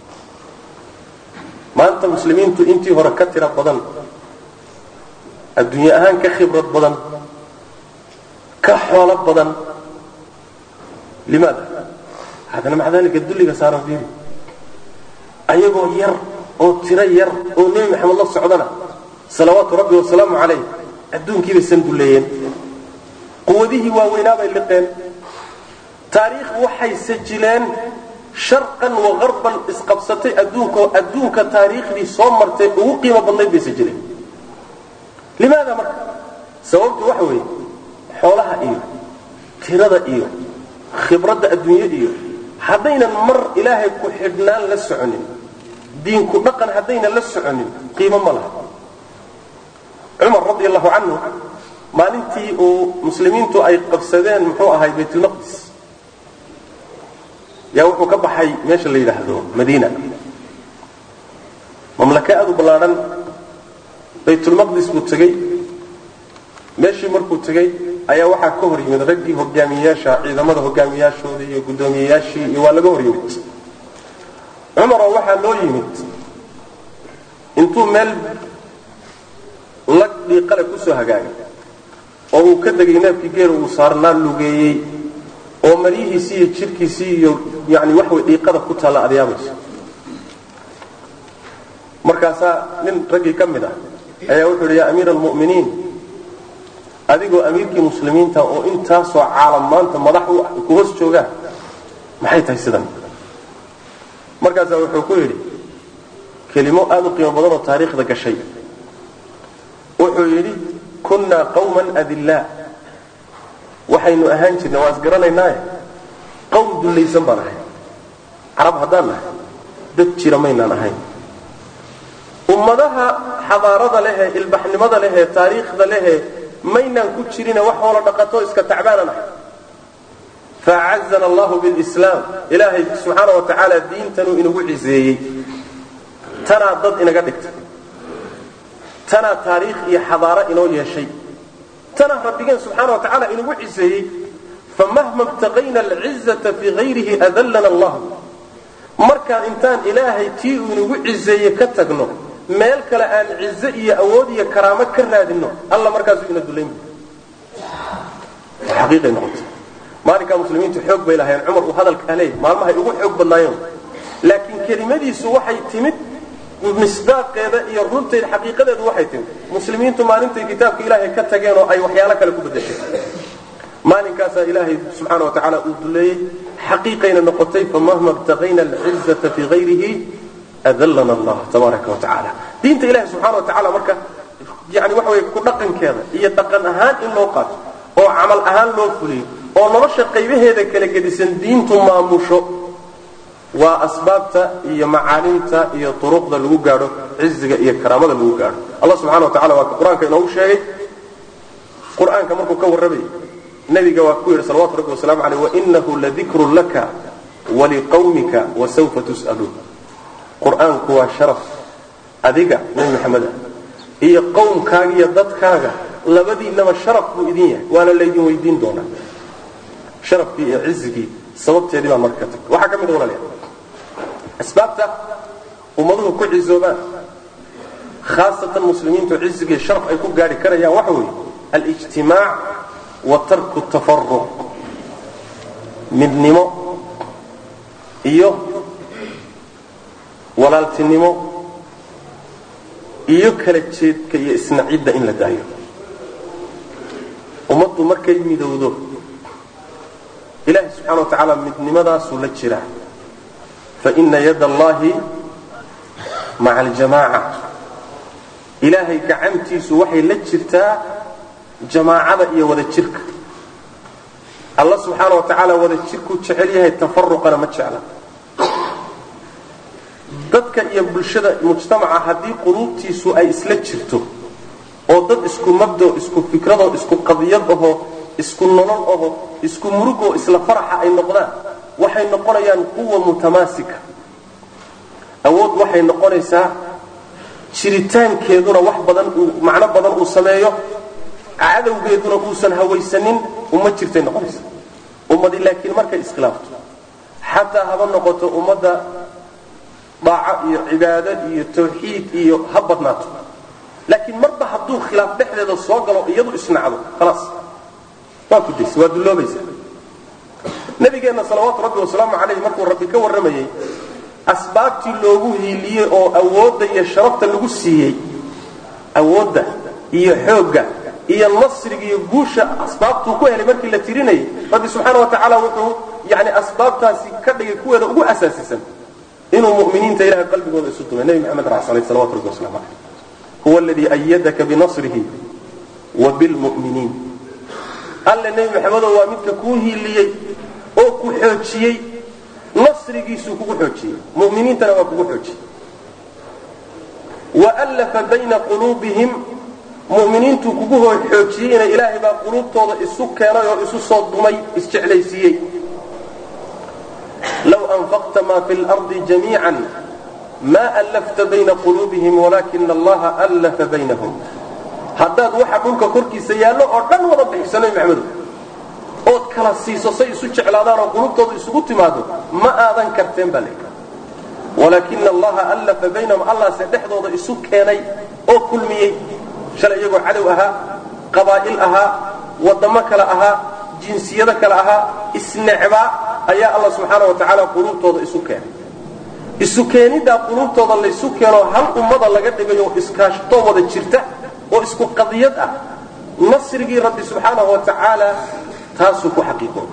maanta muslimiintu intii hore ka tira badan adduunye ahaan ka khibrad badan ka xoolo badan limaada haddana maca dalika dulliga saaran fiiri ayagoo yar oo tiro yar oo nebi maxamed la socdana salawaatu rabbi wasalaamu calayh adduunkiibay sandulleeyeen quwadihii waaweynaa bay liqeen taariikh waxay sajileen sharqan wa qarban isqabsatay adduunkaoo adduunka taariikhdii soo martay ugu qiimo badnayd bay sajileen limaada marka sababtu waxa weeye xoolaha iyo tirada iyo khibradda adduunye iyo haddaynan mar ilaahay ku xidhnaan la soconin diinku dhaqan haddayna la soconin qiimo ma laha cumar radi allahu canhu maalintii uu muslimiintu ay qabsadeen muxuu ahay baytulmaqdis yaa wuxuu ka baxay meesha la yidhaahdo madiina mamlaka aad u ballaadhan baytulmaqdis buu tegey meeshii markuu tegey ayaa waxaa ka hor yimid raggii hogaamiyeyaasha ciidamada hogaamiyayaashooda iyo guddoomiyeyaashii iyo waa laga hor yimid cumaroo waxaa loo yimid intuu meel lag dhiiqale kusoo hagaagay oo uu ka degay neefkii geela uu saarnaa lugeeyey oo maryihiisii iyo jirkiisii iyo yani waxway dhiiqada ku taalla adyaabayso markaasaa nin raggii ka mid ah ayaa wuxuu yidhi yaa amiira almu'miniin adigoo amiirkii muslimiinta oo intaasoo caalam maanta madax ku hoos joogaan maxay tahay sidan markaasaa wuxuu ku yidhi kelimo aad u qiimo badan oo taariikhda gashay wuxuu yidhi kunnaa qawman adillaa waxaynu ahaan jirnay waan isgaranaynaaye qowm dullaysan baan ahay carab haddaan nahay dad jira maynaan ahayn ummadaha xadaarada lehee ilbaxnimada lehee taariikhda lehee maynaan ku jirine wax hoola dhaqato iska tacbaanan ahay faacazana allahu bilislaam ilaahay subxaana wa tacaala diintanuu inagu ciseeyey tanaa dad inaga dhigtay tanaa taariikh iyo xadaaro inoo yeeshay tanaa rabbigeen subxaana wa tacaala inagu ciseeyey famahma ibtaqayna alcizata fii hayrihi adallana allah markaan intaan ilaahay tii uu inagu ciseeye ka tagno meel kale aan cize iyo awood iyo karaamo ka raadinno alla markaasuu ina dulayn xaqiiqay noqotay maalinkaa muslimiintu xoog bay lahayn cumar uu hadalkaa leeyay maalmahay ugu xoog badnaayeen laakiin kelimadiisu waxay timid misdaaqeeda iyo runteeda xaqiiqadeedu waxay timid muslimiintu maalintay kitaabka ilaahay ka tageen oo ay waxyaalo kale ku bedeshay maalinkaasaa ilaahay subxaana wa tacaala uu duleeyey xaqiiqayna noqotay famahma ibtaqayna alcizata fii hayrihi adallana allah tabaaraka wa tacaala diinta ilahi subxaana wa tacaala marka yani waxa wey ku dhaqankeeda iyo dhaqan ahaan in loo qaato oo camal ahaan loo fuliyo oo nolosha qaybaheeda kala gedisan diintu maamusho waa asbaabta iyo macaalimta iyo turuqda lagu gaadho ciziga iyo karaamada lagu gaadho allah subxana wa tacala waa ka qur-aanka inoogu sheegay qur-aanka markuu ka warramayay nabiga waa ku yidhi salawatu rabbi wasalaamu aleyh wainahu ladikrun laka waliqawmika wasawfa tus'aluun qur-aanku waa sharaf adiga nebi maxamed ah iyo qowmkaaga iyo dadkaaga labadiinaba sharaf buu idin yahay waana laydin weydiin doonaa sharafkii iyo cizigii sababteedii baan marka ka tag waxaa ka mid a walaalayaal asbaabta ummaduhu ku cizoobaan khaasatan muslimiintu cizigii sharaf ay ku gaadhi karayaan waxa weeye alijtimaac wa tarku tafaruq midnimo iyo walaaltinimo iyo kala jeedka iyo isnacidda in la daayo ummaddu markay midowdo ilahi subxana wa tacaala midnimadaasuu la jiraa faina yad allahi maca aljamaaca ilaahay gacantiisu waxay la jirtaa jamaacada iyo wada jirka alla subxaana wa tacaala wada jirkuu jecel yahay tafaruqana ma jecla dadka iyo bulshada mujtamaca haddii quluubtiisu ay isla jirto oo dad isku mabdo isku fikradoo isku qadiyad ahoo isku nolol aho isku murugoo isla faraxa ay noqdaan waxay noqonayaan quwa mutamaasika awood waxay noqonaysaa jiritaankeeduna wax badan uu macno badan uu sameeyo cadowgeeduna uusan hawaysanin uma jirtay noqonaysa ummadi laakiin markay iskhilaafto xataa haba noqoto ummadda daaco iyo cibaado iyo tawxiid iyo ha badnaato laakiin marba hadduu khilaaf dhexdeeda soo galo iyadu isnacdo khalaas waa kudaysa waa dulloobaysa nabigeenna salawaatu rabbi wasalaamu calayh markuu rabbi ka warramayey asbaabtii loogu hiiliyey oo awoodda iyo sharafta lagu siiyey awoodda iyo xoogga iyo nasriga iyo guusha asbaabtuu ku helay markii la tirinayay rabbi subxaana wa tacaala wuxuu yani asbaabtaasi ka dhigay kuweeda ugu asaasisan inuu muminiinta ilahay qalbigooda isu dumay nebi maxamed raacsanay salawatu rabbi waslamu calayh huwa aladii ayadaka binasrihi wa bilmu'miniin alle nebi maxamedow waa midka kuu hiiliyey oo ku xoojiyey nasrigiisuu kugu xoojiyey muminiintana waa kugu xoojiyey waallafa bayna quluubihim mu'miniintuu kugu hoo xoojiyeyna ilaahay baa quluubtooda isu keenay oo isu soo dumay isjeclaysiiyey low anfaqta ma fi lardi jamiican ma allafta bayna quluubihim walaakina allaha allafa baynahum haddaad waxa dhulka korkiisa yaallo oo dhan wada bixiso nabi maxamedo ood kala siiso say isu jeclaadaan oo qulubtooda isugu timaado ma aadan karteen baa layidhi walaakina allaha allafa baynahum allahse dhexdooda isu keenay oo kulmiyey shalay iyagoo cadow ahaa qabaa'il ahaa waddamo kale ahaa jinsiyado kale ahaa isnecbaa ayaa alla subxaana wa tacaala quluubtooda isu keenay isu keeniddaa quluubtooda laysu keenoo hal ummada laga dhigayo iskaashtoo wada jirta oo isku qadiyad ah nasrigii rabbi subxaanahu wa tacaala taasuu ku xaqiiqooday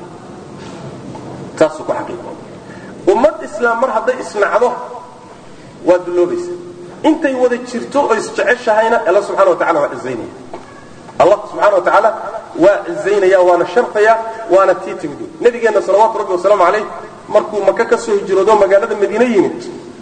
taasuu ku xaqiiqooday ummad islaam mar hadday isnacdo waa dulloobaysa intay wada jirto oo isjeceshahayna alla subxana wa tacala waa cizaynaya allah subxana wa tacaala waa cizaynaya waana sharfaya waana tii timid nabigeenna salawaatu rabbi wasalaamu calayh markuu maka ka soo hijroodo magaalada madiine yimid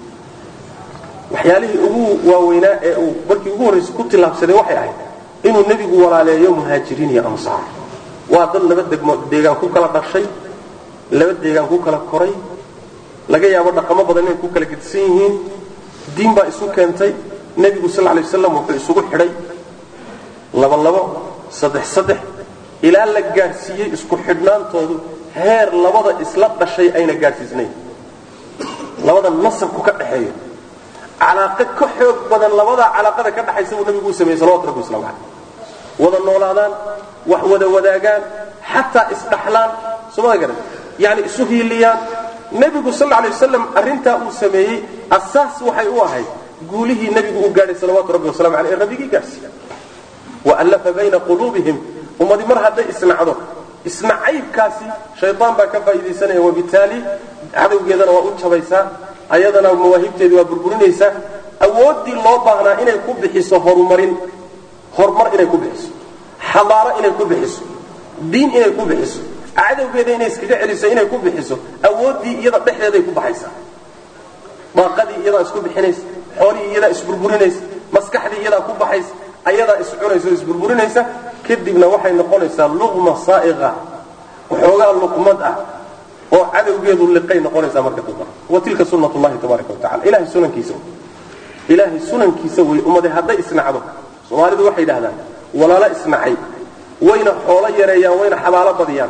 waxyaalihii ugu waaweynaa ee uu markii ugu horraysa ku tillaabsaday waxay ahayd inuu nebigu walaaleeyo muhaajiriin iyo ansaar waa dad laba degmo deegaan ku kala dhashay laba deegaan ku kala koray laga yaabo dhaqamo badan inay ku kala gedisan yihiin diin baa isu keentay nebigu sal lay waslam wuxuu isugu xidhay laba labo saddex saddex ilaa la gaadhsiiyey isku xidhnaantoodu heer labada isla dhashay ayna gaadhsiisnayn labada nasabku ka dhaxeeyo calaaqo ka xoog badan labadaa calaaqada ka dhaxaysa buu nabigu u sameeyey salawatu rabbi waslamu caleyh wada noolaadaan wax wada wadaagaan xataa isdhaxlaan sooma garan yani isu hiiliyaan nebigu sal lay wasalam arrintaa uu sameeyey asaas waxay u ahayd guulihii nebigu uu gaadhay salawaatu rabbi wasalamu aleyh ee rabbigii gaadhsiiya waallafa bayna quluubihim ummadi mar hadday isnacdo isnacaybkaasi shaydaan baa ka faa'iidaysanaya wabitaali cadowgeedana waa u jabaysaa ayadana mawaahibteedii waa burburinaysaa awooddii loo baahnaa inay ku bixiso horumarin horumar inay ku bixiso xadaaro inay ku bixiso diin inay ku bixiso cadowgeeda inay iskaga celiso inay ku bixiso awooddii iyada dhexdeeday ku baxaysaa daaqadii iyadaa isku bixinaysa xoolihii iyadaa isburburinaysa maskaxdii iyadaa ku baxaysa ayadaa iscunaysa oo isburburinaysa kadibna waxay noqonaysaa luqma saa'iqa waxoogaa luqmad ah oo cadowgeedu liqay noqonaysaa marka dambe wa tilka sunnat llahi tabaaraka wa tacala ilahay sunankiisa ilaahay sunankiisa wey ummade hadday isnacdo soomaalidu waxay yidhahdaan walaalo isnacay wayna xoolo yareeyaan wayna xabaalo badiyaan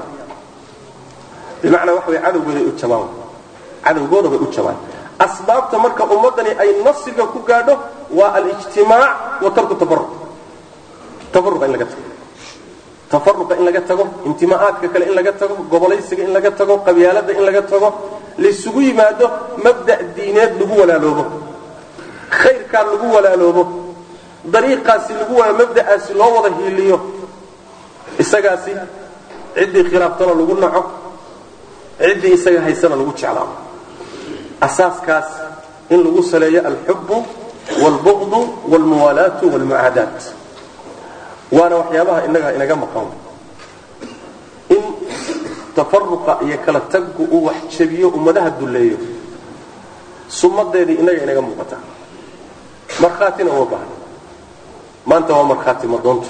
bimacnaa waxa way cadowgooday u jabaan cadowgooda bay u jabaan asbaabta marka ummaddani ay nasiga ku gaadho waa alijtimaac wa tarku tafaruq tafaruqa in laga tago tafaruqa in laga tago intimaa'aadka kale in laga tago gobolaysiga in laga tago qabyaalada in laga tago laysugu yimaado mabda' diineed lagu walaaloobo khayrkaa lagu walaaloobo dariiqaasi lagu mabda'aasi loo wada hiiliyo isagaasi ciddii khilaaftana lagu naco ciddii isaga haysana lagu jeclaado asaaskaas in lagu saleeyo alxubu waalbuqdu waalmuwaalaatu waalmucaadaat waana waxyaabaha inaga inaga maqan in tafaruqa iyo kala taggu uu wax jabiyo ummadaha dulleeyo sumadeedii inaga inaga muuqata markhaatina uma baahna maanta waa markhaati madoonto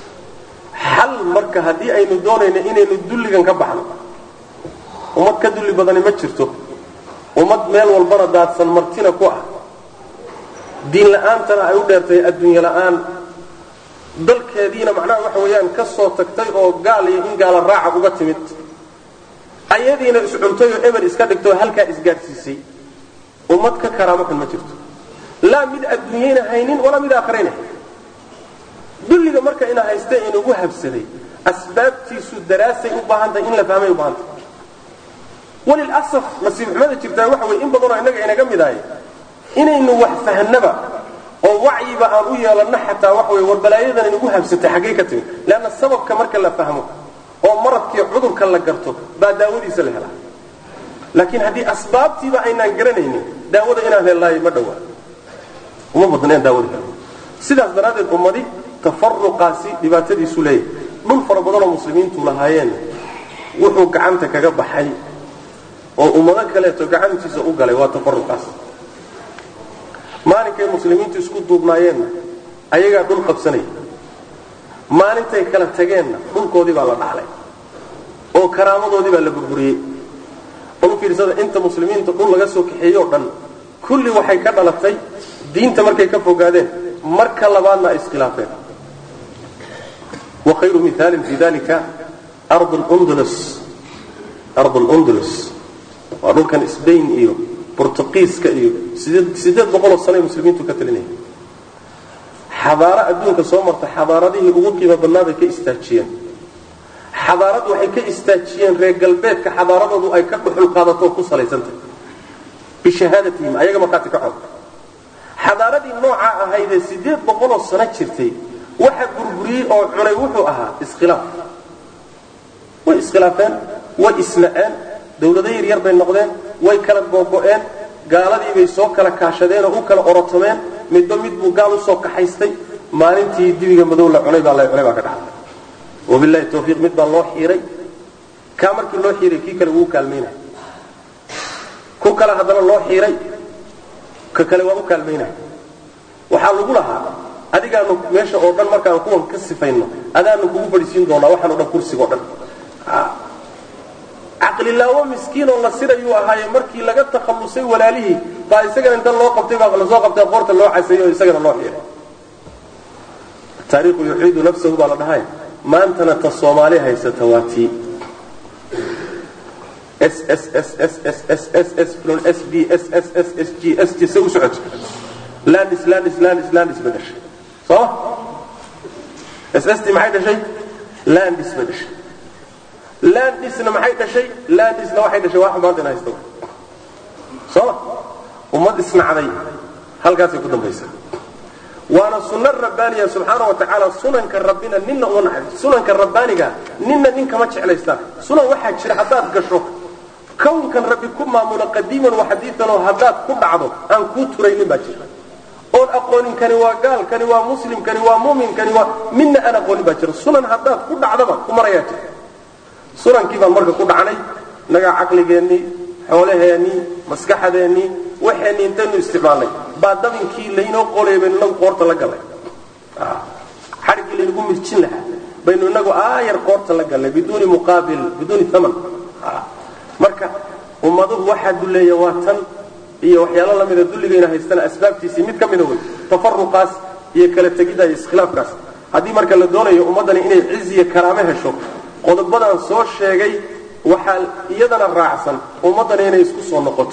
xal marka haddii aynu doonayno inaynu dulligan ka baxno ummad ka dulli badani ma jirto ummad meel walbana daadsan martina ku ah diin la'aantana ay u dheertahay adduunye la'aan dalkeediina macnaha waxa weeyaan ka soo tagtay oo gaal iyo in gaala raaca uga timid ayadiina iscuntay oo eber iska dhigtay oo halkaa isgaadhsiisay ummad ka karaamo xun ma jirto laa mid adduunyayna haynin walaa mid aakharayna haynin dulliga marka ina haysta inugu habsaday asbaabtiisu daraasay u baahan tahay in la fahmay u baahan tahay walilasaf nasiib xumada jirtaa waxa weye in badanoo innaga inaga mid ahay inaynu wax fahnaba oo wacyiba aan u yeelanno xataa waxa wey warbalaayadana inagu habsatay xaggay ka timid leanna sababka marka la fahmo oo maradkii cudurka la garto baa daawadiisa la helaa laakiin haddii asbaabtiiba aynaan garanaynin daawada inaan hellaayo ma dhowaa uma badna in daawada helo sidaas daraaddeed ummadi tafaruqaasi dhibaatadiisu leeyahay dhul fara badanoo muslimiintu lahaayeen wuxuu gacanta kaga baxay oo ummado kaleeto gacantiisa u galay waa tafaruqaas maalinkay muslimiintu isku duubnaayeenna ayagaa dhul qabsanaya maalintay kala tageenna dhulkoodii baa la dhaclay oo karaamadoodii baa la burburiyey u fiirsada inta muslimiinta dhul laga soo kaxeeyo o dhan kulli waxay ka dhalatay diinta markay ka fogaadeen marka labaadna ay iskhilaafeen wa khayru miaalin fi dalika ard lundulus ard lundulus waa dhulkan sbain iyo burtuqiiska iyo sideed boqoloo sanoay muslimiintu ka talinaya xadaaro adduunka soo marta xadaaradihii ugu qiimo badnaa bay ka istaajiyeen xadaarad waxay ka istaajiyeen reer galbeedka xadaaradoodu ay ka dhuxul qaadato oo ku salaysantahy bishahaadatihim ayaga markaati ka cod xadaaradii noocaa ahaydee sideed boqoloo sano jirtay waxa burburiyey oo cunay wuxuu ahaa iskhilaaf way iskhilaafeen way isna'een dawlado yaryar bay noqdeen way kala googo'een gaaladii bay soo kala kaashadeen oo u kala orotomeen midba mid buu gaal usoo kaxaystay maalintii dibiga madow la cunay baa la cunay baa ka dhacday wabilahi tawfiiq mid baa loo xiiray kaa markii loo xiiray kii kale wuu kaalmaynaya ku kale haddana loo xiiray ka kale waa u kaalmaynaya waxaa lagu lahaa adigaanu meesha oo dhan markaan kuwan ka sifayno adaanu kugu fadhiisiin doonaa waxaan o dhan kursiga o dhan caqlilaawo miskiin oo la sirayuu ahaaye markii laga takhallusay walaalihii baa isagana inta loo qabtay baa lasoo qabtay qoorta loo caseeyey oo isagana loo xiiray taariikhu yuxiidu nafsahu baa la dhahay maantana ta soomaali haysata waa tii s s s s s s s s s b s s s s g s g se u socoto landis landis landis landis ba dhashay sooma s s t maxay dhashay landis ba dhashay landisna maxay dhashay landisna waxay dhashay wax maanta in haysta sooma ummad isnacday halkaasay ku dambaysaa waana sunna rabbaaniya subxaana wa tacaala sunanka rabbina ninna uma naxay sunanka rabbaaniga ninna nin kama jeclaystaan sunan waxaa jira haddaad gasho kownkan rabbi ku maamulo qadiiman wa xadiian oo haddaad ku dhacdo aan kuu turaynin baa jira oon aqoonin kani waa gaal kani waa muslim kani waa mumin kani waa midna aan aqoonin baa jira sunan haddaad ku dhacdaba ku marayaa jira sunankii baan marka ku dhacnay nagaa caqligeennii xoolaheennii maskaxadeennii waxeenni intaynu isticmaalnay baa dabinkii laynoo qolay baynu inagu qoorta la gallay xadhiggii laynagu mirjin lahaa baynu inagu aayar qoorta la gallay biduuni muqaabil biduuni aman marka ummaduhu waxaa duleeya waa tan iyo waxyaalo lamida dulligayna haystana asbaabtiisii mid ka mida wey tafaruqaas iyo kala tegidda iyo iskhilaafkaas haddii marka la doonayo ummaddani inay cizi iyo karaamo hesho qodobadan soo sheegay waxaa iyadana raacsan ummaddani inay isku soo noqoto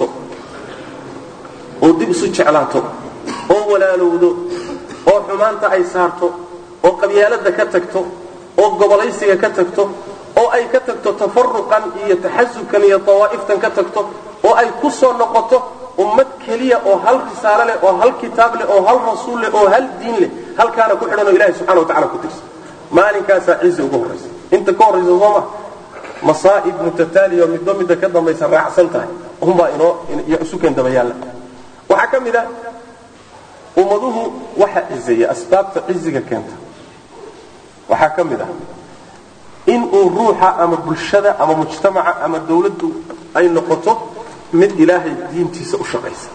oo dib isu jeclaato oo walaalowdo oo xumaanta ay saarto oo qabyaaladda ka tagto oo gobolaysiga ka tagto oo ay ka tagto tafaruqan iyo taxasubkan iyo dawaa'iftan ka tagto oo ay ku soo noqoto ummad keliya oo hal risaalo leh oo hal kitaab leh oo hal rasuul leh oo hal diin leh halkaana ku xidhan oo ilahi subxana wa tacala ku tirsan maalinkaasaa cizi ugu horraysa inta ka horraysa sooma masaa'ib mutataaliya oo midba midda ka dambaysa raacsan tahay unbaa inoo iyo isuken dabayaalla waxaa ka mid a ummaduhu waxa cizeeya asbaabta ciziga keenta waxaa ka mid ah in uu ruuxa ama bulshada ama mujtamaca ama dawladdu ay noqoto mid ilaahay diintiisa u shaqaysa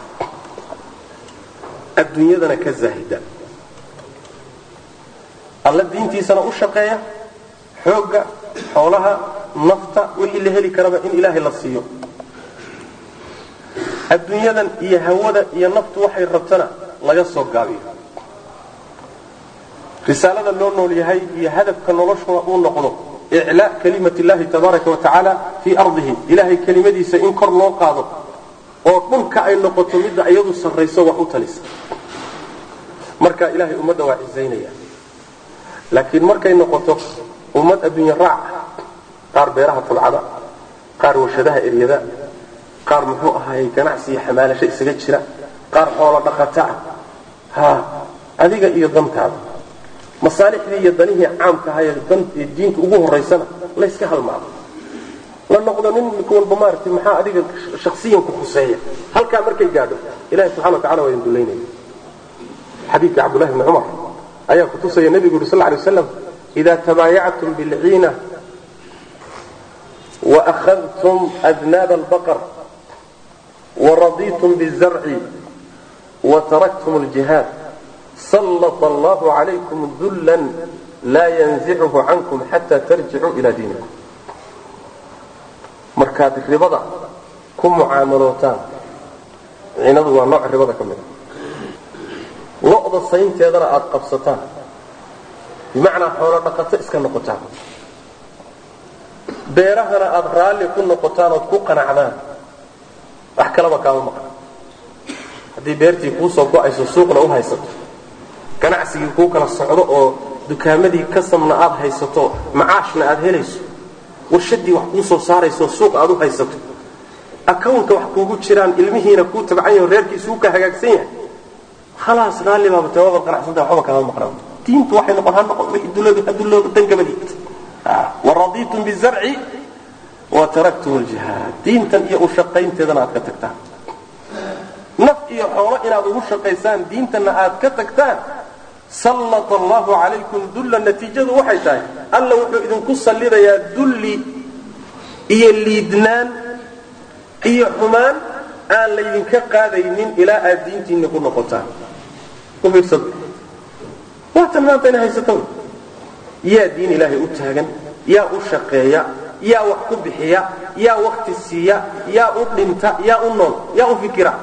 adduunyadana ka zaahida alla diintiisana u shaqeeya xoogga xoolaha nafta wixii la heli karaba in ilaahay la siiyo adduunyadan iyo hawada iyo naftu waxay rabtana laga soo gaabiyo risaalada loo nool yahay iyo hadafka noloshuna uu noqdo iclaa kalimat illahi tabaaraka wa tacaala fii ardihi ilahay kelimadiisa in kor loo qaado oo dhulka ay noqoto midda iyadu sarrayso wax u talisa marka ilahay ummadda waa cisaynaya laakiin markay noqoto ummad adduunye raac qaar beeraha tabcada qaar warshadaha eryada qaar muxuu ahaayey ganacsi iyo xamaalasho isaga jira qaar xoolo dhaqata ah ha adiga iyo dantaada masaalixdii iyo danihii caamka ahaye dan diinta ugu horaysana layska halmaado la noqdo nin walba maaragtay maxaa adiga shaksiyan ku khuseeya halkaa markay gaadho ilahi subxana wa tacala waa idin dullaynaya xadiidka cabdullahi bni cumar ayaa kutusaya nebigu yuri sal lla alay waslam ida tabaayactum bilciina وأخذتم أذناب البقر ورضيتم بالزرع wataraktum ljihaad sallata allahu calaykum dullan laa yanzichu cankum xataa tarjicuu ilaa diinikum markaad ribada ku mucaamalootaan cinadu waa nooc ribada ka mid a lo'da saynteedana aada qabsataan bimacnaa xoolo dhaqato iska noqotaan beerahana aada raalli ku noqotaan ood ku qanacdaan wax kalaba kaama maqan haddii beertii kuu soo go'ayso suuqna u haysato ganacsigii kuu kala socdo oo dukaamadii kasamna aad haysato macaashna aad helayso warshadii wax kuu soo saarayso suuq aad u haysato akawnka wax kuugu jiraan ilmihiina kuu tabcan yaho reerkiisuu ka hagaagsan yahay khalaas raalli baaba tawaaba qanacsanta waxba kaama maqnaa diintu waxay noqon ha noqon wixii duloobi hadulooba dangabadiid waradiitum bizarci wa taraktum ljihaad diintan iyo u shaqaynteedana aad ka tagtaan naf iyo xoolo inaad ugu shaqaysaan diintanna aad ka tagtaan sallata allahu calaykum dulla natiijadu waxay tahay alla wuxuu idinku sallidayaa dulli iyo liidnaan iyo xumaan aan laydinka qaadaynin ilaa aad diintiinna ku noqotaan u fiirsada waatan maanta ina haysato yaa diin ilaahay u taagan yaa u shaqeeya yaa wax ku bixiya yaa wakti siiya yaa u dhinta yaa u nool yaa u fikira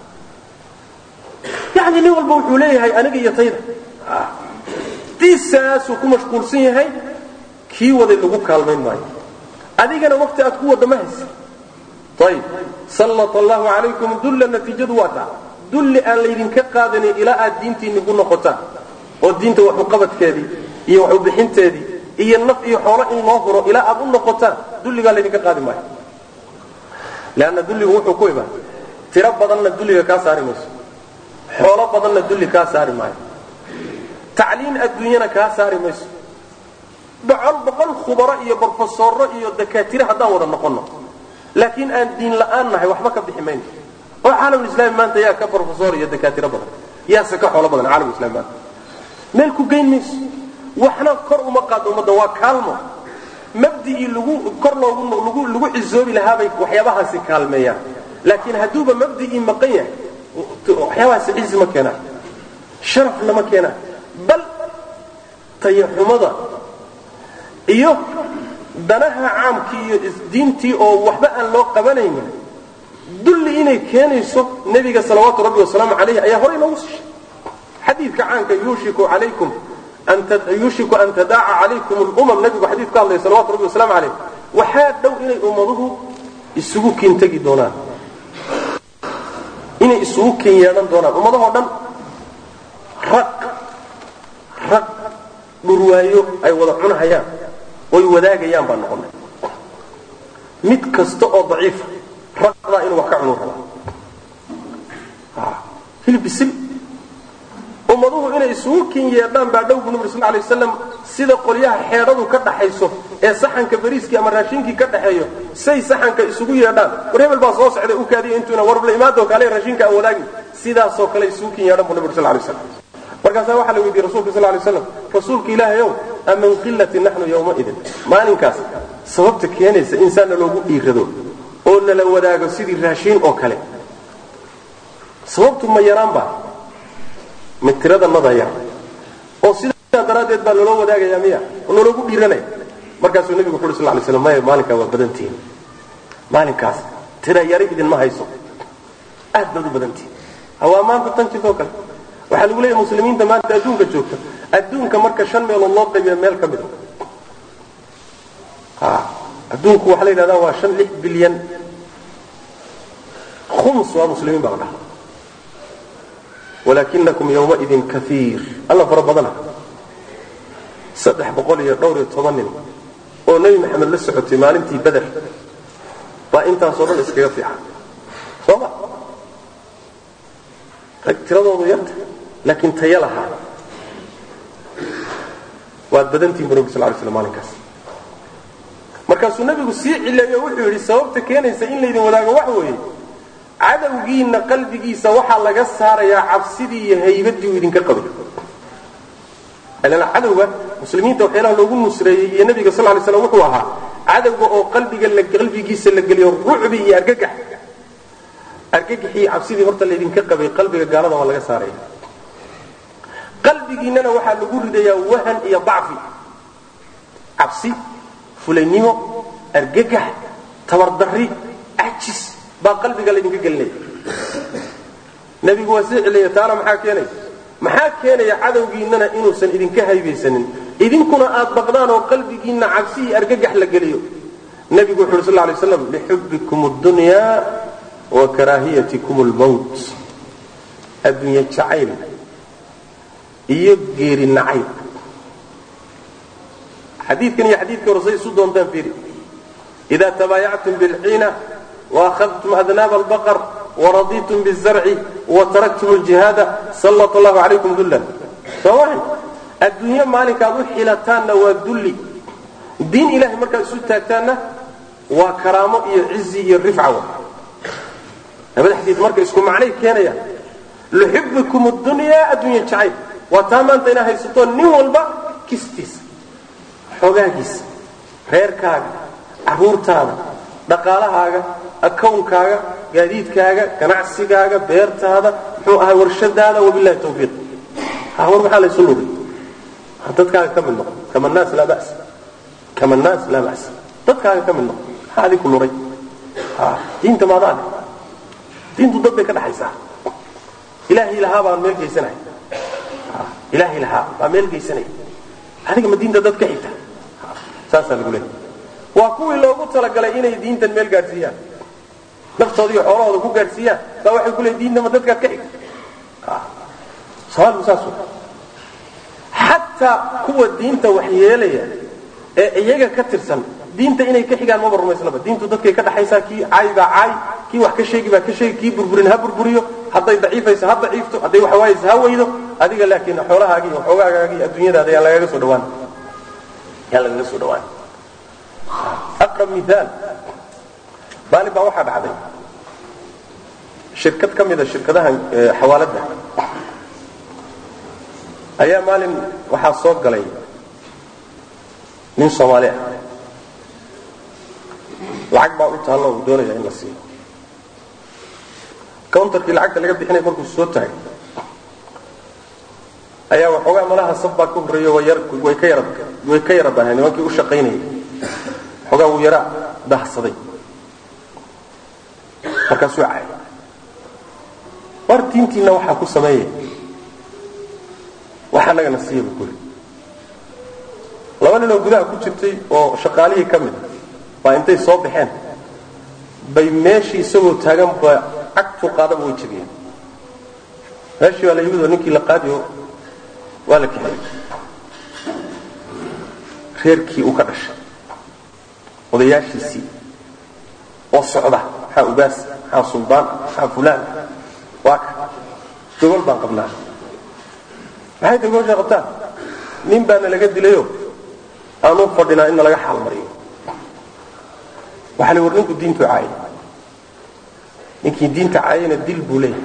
yani nin walba wuxuu leeyahay aniga iyo tayda diisaasuu ku mashquulsan yahay kii waday lagu kaalmayn maayo adigana wakti aad ku wadda ma haysa ayib sallata allahu calaykum dulla natiijadu waa taa dulli aan laydinka qaadanin ilaa aad diintiinni ku noqotaan oo diinta waxuqabadkeedii iyo waxubixinteedii iyo naf iyo xoolo in loo huro ilaa aad u noqotaan dulligaa laydinka qaadi maayo leanna dulligu wuxuu ku imaan tiro badanna dulliga kaa saari mayso xoolo badanna dulli kaa saari maayo tacliin adduunyana kaa saari mayso boqol boqol khubaro iyo brofesorro iyo dakaatire haddaan wada noqonno laakiin aan diin la'aan nahay waxba ka bixi mayno oo caalamulislaami maanta yaa ka brofesor iyo dakaatiro badan yaase ka xoolo badan caalamulislami maanta meel ku geyn mayso waxna kor uma qaado ummadda waa kaalmo mabdi'ii lagu kor loogu lagu lagu cisoobi lahaabay waxyaabahaasi kaalmeeyaan laakiin hadduuba mabdi'ii maqan yahay waxyaabahaasi cizi ma keenaan sharafna ma keenaan bal tayaxumada iyo danaha caamkii iyo isdiintii oo waxba aan loo qabanaynin dulli inay keenayso nebiga salawaatu rabbi wasalaamu calayh ayaa horey noogu sishay xadiidka caanka yuushiku calaykum yuushiku an tadaaca calaykum lumam nebigu xadiid ka hadlaya salawatu rabbi wasalaamu calayh waxaa dhow inay ummaduhu isugu kiintegi doonaan inay isugu kiin yeedhan doonaan ummadahoo dhan rag rag dhurwaayo ay wada cunahayaan oy wadaagayaan baan noqonay mid kasta oo daciifa raqdaa inuu wax ka cunu rabaa hilib bisil ummaduhu inay isugu kin yeedhaan baa dhow bu nabir sal lay waslam sida qolyaha xeedhadu ka dhaxayso ee saxanka bariiskii ama raashinkii ka dhaxeeyo say saxanka isugu yeedhaan war hebel baa soo socday u kaadiya intuuna warbla imaadoo kale raashinka aan wadaagin sidaasoo kale isugu kin yeedhan bu nabir sal lay waslam markaasaa waxaa la weydiiyey rasulka sal lay slam rasuulka ilaahayow amin qillatin naxnu yowmaidin maalinkaas sababta keenaysa insaanna loogu dhiirado oo nala wadaago sidii raashiin oo kale sababtu ma yaraanba ma tirada nada yar oo sidaa daraaddeed baa loloo wadaagaya miya oo nologu dhiiranaya markaasuu nebigu wuxu uri sal lay slam maya maalinkaa waa badantihin maalinkaas tira yari idinma hayso aad baad u badantihin hawaa maanta tan jirtoo kale waxaa lagu leeyahay muslimiinta maanta adduunka joogta adduunka marka shan meelood loo qaybiya meel ka mid a adduunku waxaa la yidhahdaa waa shan lix bilyan khums waa muslimiin baa la dhaha walakinakum yowmaidin kaiir alla fara badana saddex boqol iyo dhowr iyo toban nin oo nebi maxamed la socotay maalintii beder baa intaasoo dhan iskaga fiican sooma rag tiradoodu yarta laakiin taya lahaa waad badantihin bu nabig sal lay slam maalinkaas markaasuu nebigu sii cileeyo wuxuu yidhi sababta keenaysa in laydin wadaago wax weeye cadowgiinna qalbigiisa waxaa laga saarayaa cabsidii iyo haybadii uu idinka qabay ilan cadowga muslimiinta waxyaalaha loogu nusreeyey iyo nebiga sal lay slam wuxuu ahaa cadowga oo qalbiga qalbigiisa la geliyo rucbi iyo argagax argagixii cabsidii horta laydinka qabay qalbiga gaalada waa laga saaraya qalbigiinnana waxaa lagu ridayaa wahan iyo dacfi cabsi fulaynimo argagax tabardarri cajis baa qalbiga laydinka gelinaya nebigu waa sii celiya taana maxaa keenaya maxaa keenaya cadowgiinnana inuusan idinka haybaysanin idinkuna aad baqdaan oo qalbigiinna cabsi iyo argagax la geliyo nebigu wuxu uhi sal lay slam lixubbikum اdunyaa wa karaahiyatikum اlmowt adduunye jacayl iyo geeri nacayb xadiidkan iyo xadiidkii hore say isu doontaan fiiri ida tabaayactum bilciina waakhadtum adnaab albaqar waraditum bizarci wataraktum ljihaada sallat allahu calaykum dullan soomaha adduunyo maalinkaad u xilataanna waa dulli diin ilahay markaad isu taagtaanna waa karaamo iyo cizi iyo rifca wa labada xadiid marka isku macnay keenayaan luxibikum dunyaa adduunya jacayl waa taa maanta inaa haysato nin walba kistiisa xogaagiisa reerkaaga caruurtaada dhaqaalahaaga akawnkaaga gaadiidkaaga ganacsigaaga beertaada muxuu ahaa warshadaada wabilahi tawfiiq war maxaa laysu luray dadkaaga ka mid noqo kama naas laa bas kama naas laa bas dadkaaga ka mid noqo maxaa adinku luray diinta maadaale diintu dad bay ka dhaxaysaa ilaahay lahaa baan meel geysanaya ilaahay lahaa baa meel geysanaya adiga ma diinta dad ka xigta saasaa lagu leeyahy waa kuwii loogu talagalay inay diintan meel gaadhsiiyaan naftoodiiyo xoolahooda ku gaadhsiiyaan baa waxay ku leeyiin diinta ma dadkaad ka xigta soomaaligu saas xataa kuwa diinta wax yeelaya ee iyaga ka tirsan diinta inay ka xigaan maba rumaysnaba diintu dadkay ka dhaxaysaa kii caay baa caay kii wax ka sheegi baa ka sheegi kii burburin ha burburiyo hadday daciifayso ha daciifto hadday wax waayayso ha weydo adiga laakiin xoolahaagii iyo xoogaagaagi iyo adduunyadaada yaa lagaga soo dhawaan yaa lagaga soo dhawaan aqrab miaal maalin baa waxaa dhacday shirkad ka mida shirkadaha xawaaladda ayaa maalin waxaa soo galay nin soomaali ah lacag baa u taallo uu doonaya in la siiyo countarkii lacagta laga bixinay markuu soo taagay ayaa waxoogaa malaha saf baa ka horreeyo way ka yara way ka yara baaheen nimankii u shaqaynayay waxoogaa wuu yara dahsaday markaasuu caay war diintiinna waxaa ku sameeya wax annagana siiya buu kuli laba ninoo gudaha ku jirtay oo shaqaalihii ka mid a baa intay soo baxeen bay meeshii isagoo taagan ba cagtuu qaadaba way jebiyeen meeshii baa la yimid oo ninkii la qaadiyo waa la kixiyey reerkii uu ka dhashay odayaashiisii oo socda maxaa ugaas maxaa suldaan maxaa fulaan waa ka gogol baan qabnaa maxay ta gogoshaa qabtaan nin baana laga dilayo aanu fadhinaa in nalaga xaal mariyo waxaa la war ninku diintu caayay ninkii diinta caayayna dil buu leeyahay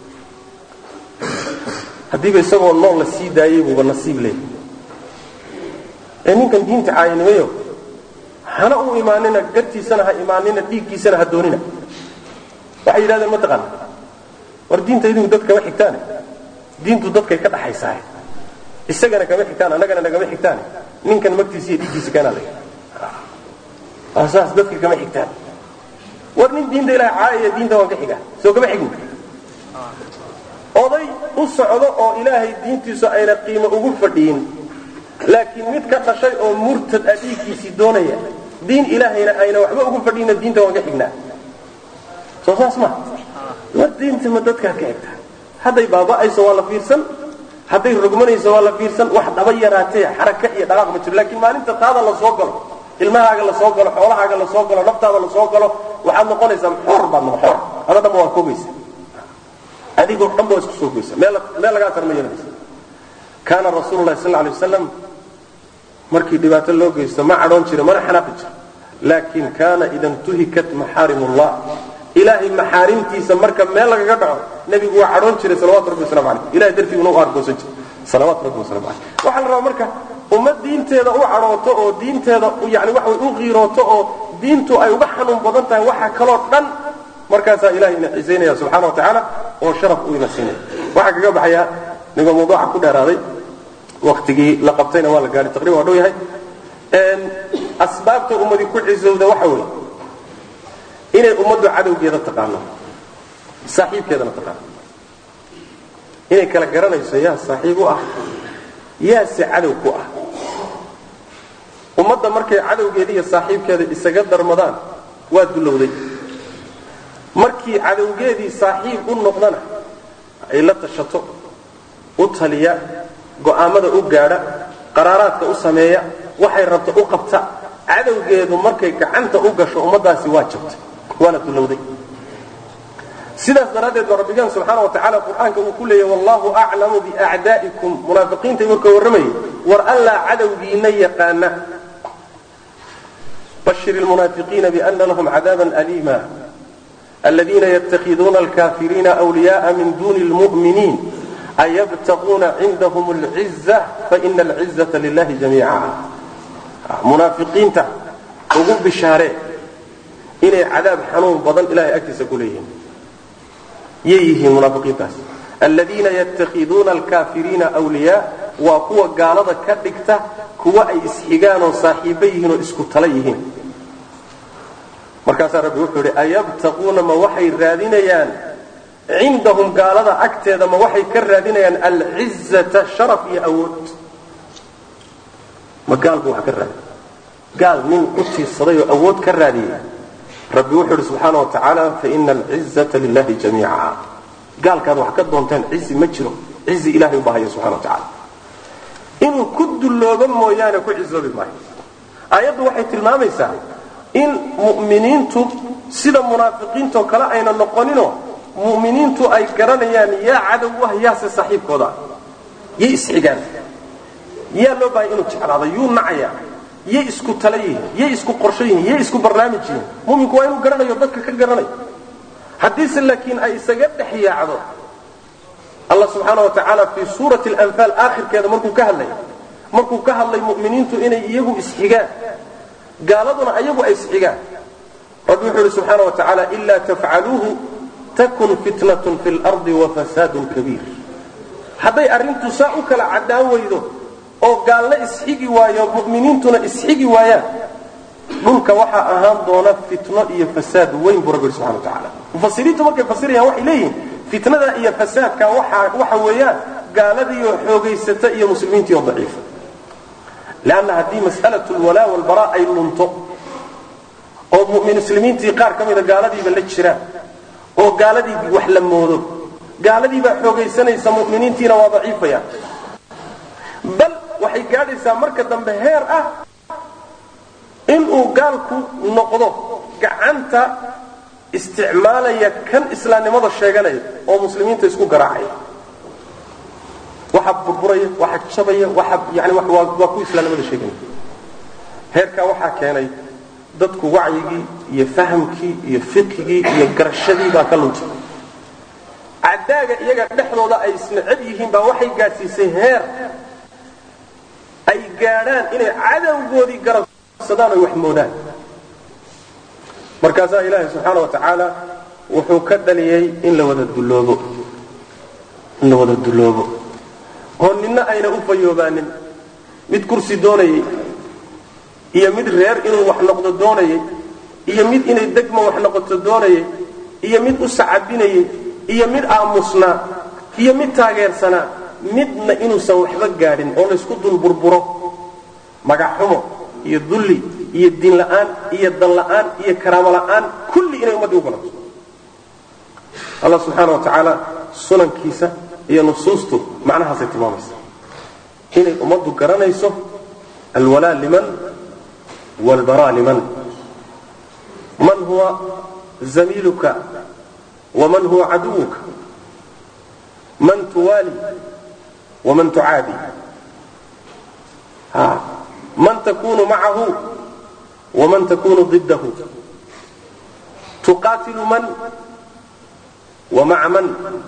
haddiiba isagoo nool la sii daayay buuba nasiib leeyahay ee ninkan diinta caayanimayo hana u imaanina gartiisana ha imaanina dhiiggiisana ha doonina waxay yidhahdeen mataqaana war diinta idinku dad kama xigtaane diintu dadkay ka dhaxaysaa isagana kama xigtaan annagana nagama xigtaane ninkan magtiisa iyo dhiiggiisa keenaa la saas dadka kama xigtaan war nin diinta ilaha caayaya diinta waan ka xiga soo kama xigin oday u socdo oo ilaahay diintiisu ayna qiimo ugu fadhiyin laakiin mid ka dhashay oo murtad a dhiiggiisii doonaya diin ilaahayna ayna waxba ugu fadhiyinna diinta waan ka xignaa soo saas ma war diinta ma dadkaad ka xigtaa hadday baaba'ayso waa la fiirsan hadday rogmanayso waa la fiirsan wax dhaba yaraatee xaraka iyo dhaqaaq ma jiro laakiin maalinta taada la soo galo ilmahaaga la soo galo xoolahaaga la soo galo naftaada la soo galo waxaad noqonaysaa xor baad noqon xor ada dhanba waa koogaysa adigoo dhanba waa isku soo goysa meel meel lagaa tarma yeelanaysa kaana rasuulu llahi sal alay wasalam markii dhibaato loo geysto ma cadhoon jiro mana xanaaqi jiro laakin kaana ida intuhikat maxaarim ullah ilaahay maxaarimtiisa marka meel lagaga dhaco nebigu waa cadhoon jiray salawatu rabbi waslamu aleyh ilahay dartiiguna u argoosan jiray salawaatu rabbi waslamu aleyh waxaa la rabaa marka ummad diinteeda u cadhooto oo diinteeda yani waxa way u qiirooto oo diintu ay uga xanuun badan tahay waxa kaloo dhan markaasaa ilahay ina cisaynaya subxana wa tacaala oo sharaf uu ina siinaya waxaa kaga baxaya ninkoo mawduuca ku dheeraaday waktigii la qabtayna waa la gaadhay taqriban waa dhow yahay asbaabta ummadi ku cisowda waxa weeye inay ummaddu cadowgeeda taqaano saaxiibkeedana taqaano inay kala garanayso yaa saaxiib u ah yaase cadow ku ah ummadda markay cadowgeeda iyo saaxiibkeeda isaga darmadaan waa dulowday markii cadowgeedii saaxiib u noqdana ay la tashato u taliya go'aamada u gaadha qaraaraadka u sameeya waxay rabta u qabta cadowgeedu markay gacanta u gasho ummaddaasi waa jabtay waana dulowday sidaas daraaddeed baa rabbigaan subxaana wa tacala qur-aanka uu ku leeyahy wallahu aclamu biacdaa'ikum munaafiqiinta marka warramayay war allaa cadowgiina yaqaana bashir lmunaafiqiina biana lahum cadaaban aliima aladiina yatakhiduuna alkafiriina wliyaءa min duni lmu'miniin ayabtaquuna cindahum alciza faina alcizata lilahi jamiica munaafiqiinta ugu bishaaree inay cadaab xanuun badan ilahay agtiisa ku leeyihiin yay yihiin munaafiqiintaas aladiina yatakhiduuna alkafiriina wliyaa waa kuwa gaalada ka dhigta kuwa ay isxigaan oo saaxiibo yihiin oo isku tala yihiin markaasaa rabbi wuxuu idhi ayabtaquuna ma waxay raadinayaan cindahum gaalada agteeda ma waxay ka raadinayaan alcizata sharaf iyo awood ma gaal buu wax ka raadiy gaal nin ku tiirsaday oo awood ka raadiyay rabbi wuxuu idhi subxaana wa tacaala faina alcizata lilahi jamiica gaalkaad wax ka doontaan cizi ma jiro cizi ilahay u baahaya subxana wa tacaala inuu ku dulloobo mooyaane ku cizoobi maayo aayaddu waxay tilmaamaysaa in mu'miniintu sida munaafiqiintoo kale ayna noqoninoo mu'miniintu ay garanayaan yaa cadow u ah yaase saaxiibkooda yay isxigaan yaa loo baahaya inuu jeclaado yuu nacaya yay isku tala yihiin yay isku qorsho yihiin yay isku barnaamij yihiin muminku waa inuu garanayo dadka ka garanayo haddiise laakiin ay isaga dhex yaacdo allah subxaana wa tacaala fii suurati alanfaal aakhirkeeda markuu ka hadlay markuu ka hadlay mu'miniintu inay iyagu isxigaan gaaladuna ayagu ay isxigaan rabbi wuxuu ihi subxaana wa tacaala ilaa tafcaluuhu takun fitnatun fi lardi wafasaadun kabiir hadday arrintu saa u kala caddaan weydo oo gaalna isxigi waayo mu'miniintuna isxigi waayaan dhulka waxaa ahaan doona fitno iyo fasaad weyn buu rabbi yidhi subxana wa tacaala mufasiriintu markay fasirayaan waxay leeyihiin fitnada iyo fasaadka waxa waxa weeyaan gaaladiioo xoogaysata iyo muslimiintiioo daciifa leanna haddii mas'alatu lwalaa walbaraa ay lunto oo muslimiintii qaar ka mida gaaladiiba la jiraan oo gaaladii wax la moodo gaaladiibaa xoogaysanaysa mu'miniintiina waa daciifayaan bal waxay gaadhaysaa marka dambe heer ah inuu gaalku noqdo gacanta isticmaalaya kan islaamnimada sheeganaya oo muslimiinta isku garaacaya waxa burburaya waxa jabaya waxa yani waa ku islaamnimada sheeganaya heerkaa waxaa keenay dadku wacyigii iyo fahamkii iyo fiqigii iyo garashadii baa ka luntay cadaaga iyaga dhexdooda ay isneceb yihiin baa waxay gaadhsiisay heer ay gaadhaan inay cadowgoodii garabsadaan oy wax moodaan markaasaa ilaahay subxaana wa tacaala wuxuu ka dhaliyey in la wada dulloobo in la wada dulloobo oo ninna ayna u fayoobaanin mid kursi doonayay iyo mid reer inuu wax noqdo doonayay iyo mid inay degma wax noqoto doonayay iyo mid u sacabinayay iyo mid aamusnaa iyo mid taageersanaa midna inuusan waxba gaadhin oo laysku dul burburo magaxxumo iyo dulli iyo diin la'aan iyo dan la'aan iyo karaamo la'aan kulli inay ummaddii u galato allah subxaana wa tacaala sunankiisa iyo nusuustu macnahaasay tilmaamaysa inay ummaddu garanayso alwalaa liman waalbaraa liman man huwa zamiiluka waman huwa caduwuka man tuwaali waman tucaadi man takunu macahu waman takunu ضidahu tuqaatilu man wamaca man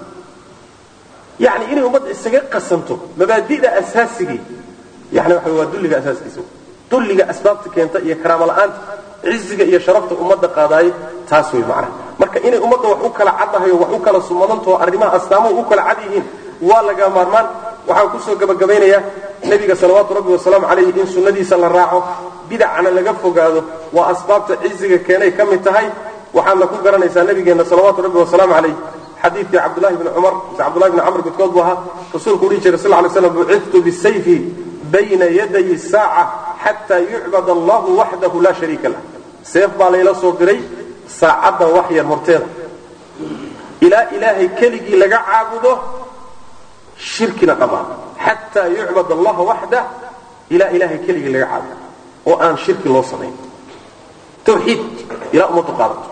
yani inay ummadda isaga qasanto mabaadida asaasigii yani waxa waa dulliga asaaskiisa dulliga asbaabta keenta iyo karaamo la'aanta ciziga iyo sharafta ummadda qaadaaye taas wey macnaha marka inay ummadda wax u kala caddahayo wax u kala sumadantao arrimaha astaamuhu u kala cad yihiin waa laga maarmaan waxaan kusoo gabagabaynayaa nebiga salawaatu rabbi wasalaamu calayhi in sunnadiisa la raaco bidacana laga fogaado waa asbaabta ciziga keenay ka mid tahay waxaadna ku garanaysaa nabigeenna salawaatu rabbi wasalaamu calayh xadiidkii cabdulahi bni cumar mise cabdullahi bni camr midkood buu ahaa rasuulku udhihi jiray sal ly slam buciftu bisayfi bayna yaday saaca xataa yucbad allahu waxdahu laa shariika lah seef baa layla soo diray saacadda wax yar horteeda ilaa ilaahay keligii laga caabudo shirkina dhammaan xataa yucbad allaha waxdah ilaa ilaahay keligii laga caabudo oo aan shirki loo samayn tawxiid ilaa ummadu qaadato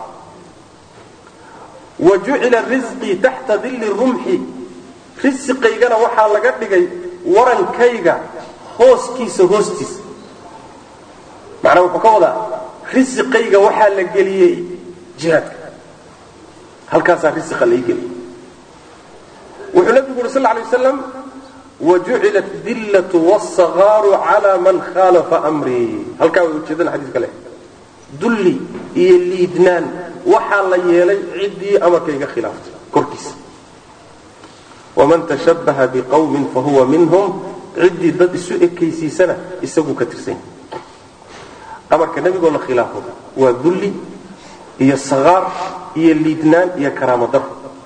wa jucila risqii taxta dilli rumxi risiqaygana waxaa laga dhigay warankayga hooskiisa hoostiisa macnaa wuxuu ka wadaa risiqayga waxaa la geliyey jihaadka halkaasaa risiqa lai geliyey wuxuu nabigu uri sal lay waslam wajucilat dillatu wsagaaru cala man khaalafa amrii halkaa way ujeedana xadiis kale dulli iyo liidnaan waxaa la yeelay ciddii amarkayga khilaaftay korkiisa waman tashabbaha biqawmin fahuwa minhum ciddii dad isu ekaysiisana isaguu ka tirsan yahay amarka nebigoo la khilaafo waa dulli iyo sagaar iyo liidnaan iyo karaamo daro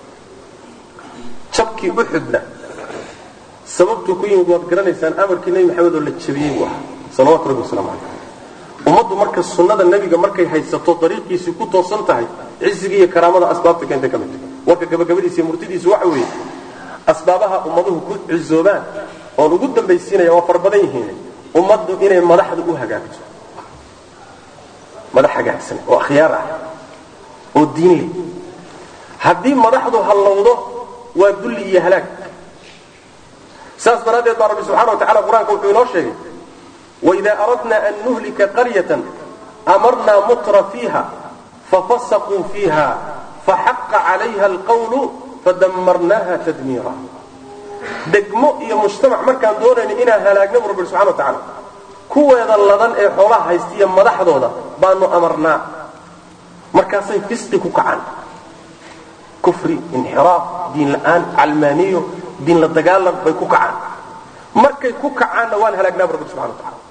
jabkii uxudna sababtuu ku yimid waad garanaysaan amarkii nebi maxamed oo la jabiyey buu ahaa salawatu rabbi waslamu calayh ummaddu marka sunnada nebiga markay haysato dariiqiisii ku toosan tahay cizigii iyo karaamada asbaabta keentay ka mid tahay warka gabagabadiisa iyo murtidiisu waxa weeye asbaabaha ummaduhu ku cizoobaan oon ugu dambaysiinaya waa far badan yihiin ummaddu inay madaxda u hagaagto madax hagaagsan oo akhyaar ah oo diin leh haddii madaxdu hallowdo waa dulli iyo halaag saas daraaddeed baa rabbi subxana wa tacala qur-aanka wuxuu inoo sheegay waida aradna an nuhlika qaryatan amarnaa mutra fiiha fafasaquu fiiha faxaqa calayha alqawlu fadamarnaha tadmiira degmo iyo mujtamac markaan doonayno inaan halaagna bu rabbi subxana wa tacala kuweeda ladan ee xoolaha haystiya madaxdooda baanu amarnaa markaasay fisqi ku kacaan kufri inxiraaf diin la'aan calmaaniyo diin la dagaalan bay ku kacaan markay ku kacaanna waan halaagnaa bu rabbi subxana wa tacala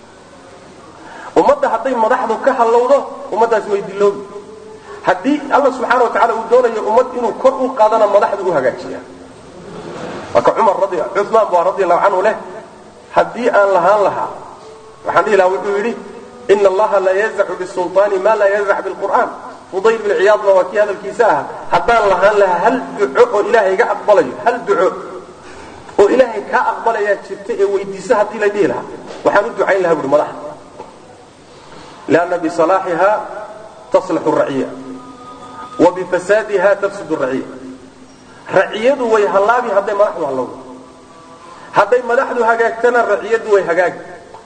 ummadda hadday madaxdu ka hallowdo ummaddaasi way diloobi haddii alla subxaana wa tacala uu doonayo ummad inuu kor u qaadana madaxda u hagaajiya marka cumar cumaan baa radi allahu canhu leh haddii aan lahaan lahaa waxaan dhihi lahaa wuxuu yidhi ina allaha la yazacu bisulطaani ma laa yazac bilqur'aan fudayl bin ciyaadna waa kii hadalkiisa ahaa haddaan lahaan lahaa hal duco oo ilaahay ga aqbalayo hal duco oo ilaahay kaa aqbalayaa jirta ee weydiisa haddii la dhihi lahaa waxaan u ducayn lahaa buhi madaxda lianna bisalaaxiha taslaxu raciya wa bifasaadiha tafsud raciya raciyadu way hallaabi hadday madaxdu hallowdo hadday madaxdu hagaagtana raciyadu way hagaagi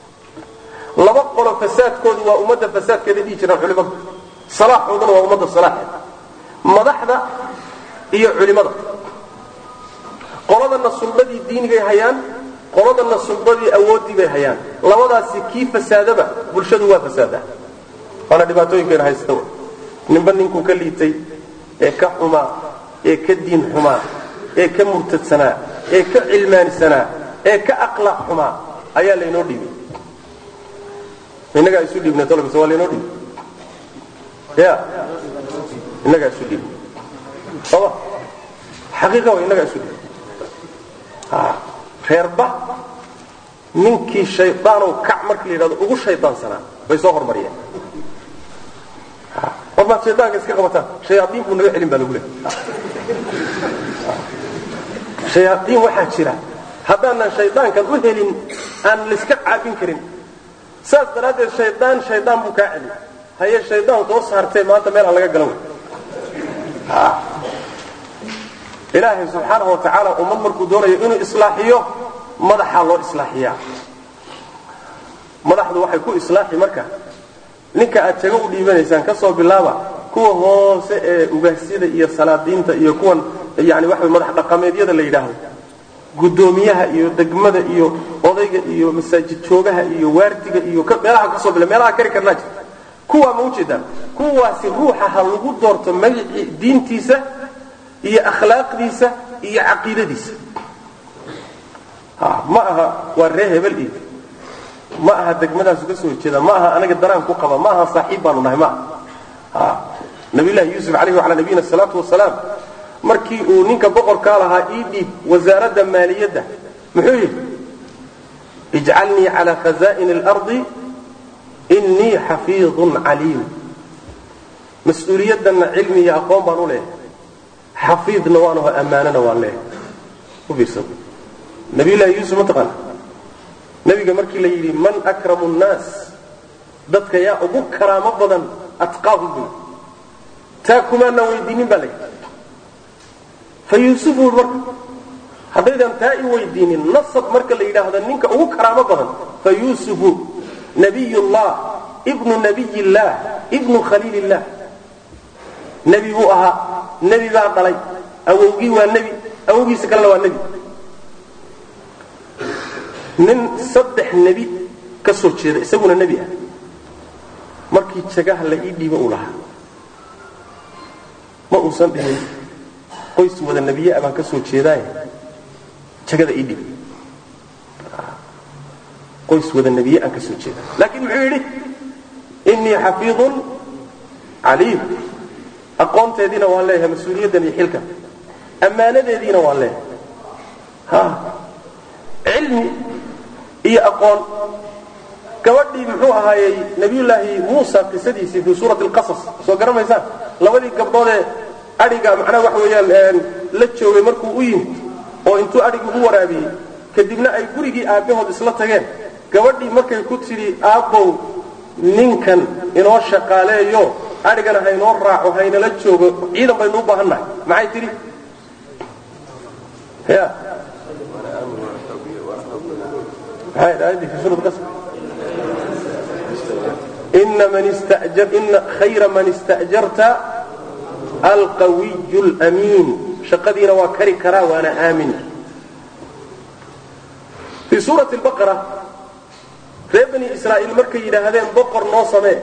laba qolo fasaadkoodu waa ummadda fasaadkeeda dhihi jiraan culimadu salaaxooduna waa ummadda salaaxeeda madaxda iyo culimada qoladana sulbadii diinigay hayaan qoladana sulbadii awooddii bay hayaan labadaasi kii fasaadaba bulshadu waa fasaadaa waana dhibaatooyinkeena haysta w ninba ninkuu ka liitay ee ka xumaa ee ka diin xumaa ee ka murtadsanaa ee ka cilmaanisanaa ee ka aqlaaq xumaa ayaa laynoo dhiibay innagaa isu dhiibnay tolkase waa laynoo dhiibay ya innagaa isu dhiibnay sooma xaqiiqa wa innagaa isu dhiibnay reerba ninkii shaydaanow kac markii la yidhahdo ugu shaydaansanaa bay soo hormariyeen war maad shaydaanka iska qabataan shayaaiin buu naga celin baa lagu leehay shayaaiin waxaa jira haddaanan shaydaankan u helin aan layska caabin karin saas daraaddeed shaydaan shaydaan buu kaa celi haye shaydaan soo saartee maanta meel aan laga galan wey ilaahay subxaanahu wa tacaala ummad markuu doonayo inuu islaaxiyo madaxaa loo islaaxiyaa madaxdu waxay ku islaaxi marka ninka aad jago u dhiibanaysaan ka soo bilaaba kuwa hoose ee ugaasyada iyo salaadiinta iyo kuwan yani waxa madax dhaqameedyada la yidhaahdo guddoomiyaha iyo degmada iyo odayga iyo masaajid joogaha iyo waardiga iyo meelaha kasoo bila meelaha kari karnaa jirta kuwaa ma ujeedaan kuwaasi ruuxa ha lagu doorto magacii diintiisa iyo akhlaaqdiisa iyo caqiidadiisa ma aha waa ree hebel iyo ma aha degmadaasu ka soo jeeda ma aha anaga danaan ku qaba ma aha saaxiib baanu nahay ma aha nabiyullahi yuusuf calayhi wacalaa nabiyina salaatu wasalaam markii uu ninka boqorkaa lahaa ii dhiib wasaaradda maaliyadda muxuu yidhi ijcalnii calaa khazaa'ini alardi innii xafiidun caliim mas-uuliyaddanna cilmi iyo aqoon baan u leehay xafiidna waan aho ammaanana waan leehay u fiirsan nabiyullaahi yuusuf mataqaana nabiga markii la yidhi man akramu nnaas dadka yaa ugu karaamo badan atqaahum buu taa kumaana weydiinin baa la yidhi fa yuusufu marka haddaydan taa i weydiinin nasab marka la yidhaahdo ninka ugu karaamo badan fa yuusufu nabiyullah ibnu nabiyillaah ibnu khaliilillah nebi buu ahaa nebi baa dhalay awowgii waa nebi awowgiisa kalena waa nebi nin saddex nebi ka soo jeeda isaguna nebi ah markii jagaha la ii dhiibo uu lahaa ma uusan dhihin qoys wada nebiye a baan ka soo jeedaaye jagada ii dhiib qoys wada nebiye aan ka soo jeeda laakiin muxuu yidhi innii xafiidun caliim aqoonteediina waan leeyahay mas-uuliyaddan iyo xilkan ammaanadeediina waan leeyahay ha cilmi iyo aqoon gabadhii muxuu ahaayey nabiyullaahi muusa qisadiisii fii suurati alqasas soo garamaysaan labadii gabdhoodee adhiga macnaha waxa weeyaan la joogay markuu u yimid oo intuu adhigii u waraabiyey kadibna ay gurigii aabbahood isla tageen gabadhii markay ku tidhi aabbow ninkan inoo shaqaaleeyo adhigana haynoo raaco haynala joogo ciidan baynu u baahan nahay maxay tidhi ya ina khayra man istajarta alqawiy lmiin shaqadiina waa kari karaa waana aamin fii suurati baqara reer bani israa'iil markay yidhaahdeen boqor noo samee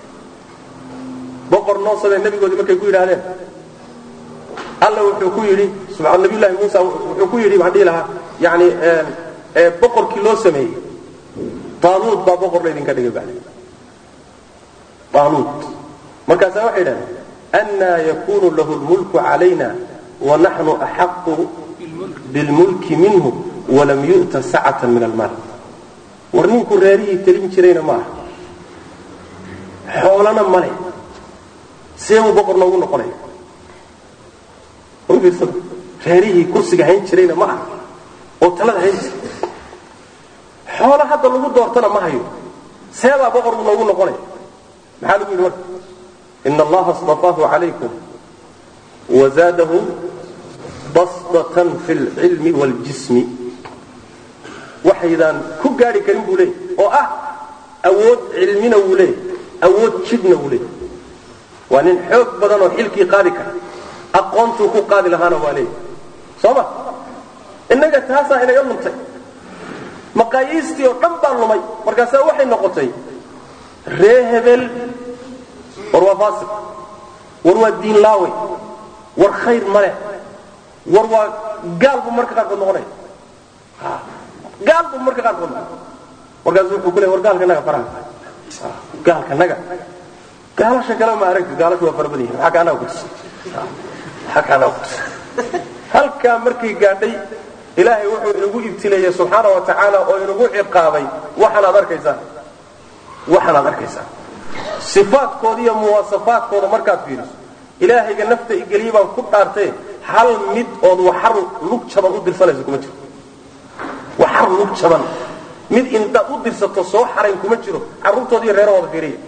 boqor noo samee nabigoodii markay ku yidhaahdeen alla wuxuu ku yidhi nabiyullahi muusa wuxuu ku yidhi waxaan dhihi lahaa yani boqorkii loo sameeyey taaluud baa boqor laydinka dhigay bale taaluud markaasaa waxay yidhahdeen annaa yakunu lahu lmulku calayna wanaxnu axaqu bilmulki minhu walam yu'ta sacatan min almaal war ninku reerihii telin jirayna ma aha xoolana male see buu boqor noogu noqonaya fiirsada reerihii kursiga hayn jirayna ma aha oo talada hayn jira xoolo hadda lagu doortana ma hayo seebaa boqor buu noogu noqonaya maxaa lagu yidhi marka ina allaha اصطafaahu calaykum wazaadahu basdatan fi اlcilmi wاljismi waxaydaan ku gaari karin buu leeyay oo ah awood cilmina wuu leeyay awood jidhna wuu leeyay waa nin xoog badan oo xilkii qaadi kara aqoontuu ku qaadi lahaana waa leeyay soo ma innaga taasaa inaga luntay maqaayiistii oo dhan baa lumay markaasaa waxay noqotay ree hebel war waa faasiq war waa diin laawey war khayr maleh war waa gaal buu marka qaarkood noqonaya gaal buu marka qaarkood noqonaya markaasu wuxuu ku leey war gaalka naga faraha gaalka naga gaalasha kale ma aragti gaalasha waa fara badan yihin maxaa kaanaa kutus maxaa kaanaa kutus halkaa markay gaadhay ilaahay wuxuu inagu ibtileeyey subxaana wa tacaala oo inagu ciqaabay waxaanaad arkaysaan waxaanaad arkaysaan sifaadkooda iyo muwaasafaadkooda markaad fiiriso ilaahayga nafta igeliye baan ku dhaartee hal mid ood waxar lug jaban u dirsanayso kuma jiro waxar lug jaban mid intaad u dirsato soo xarayn kuma jiro carruurtooda iyo reerahooda fiiriya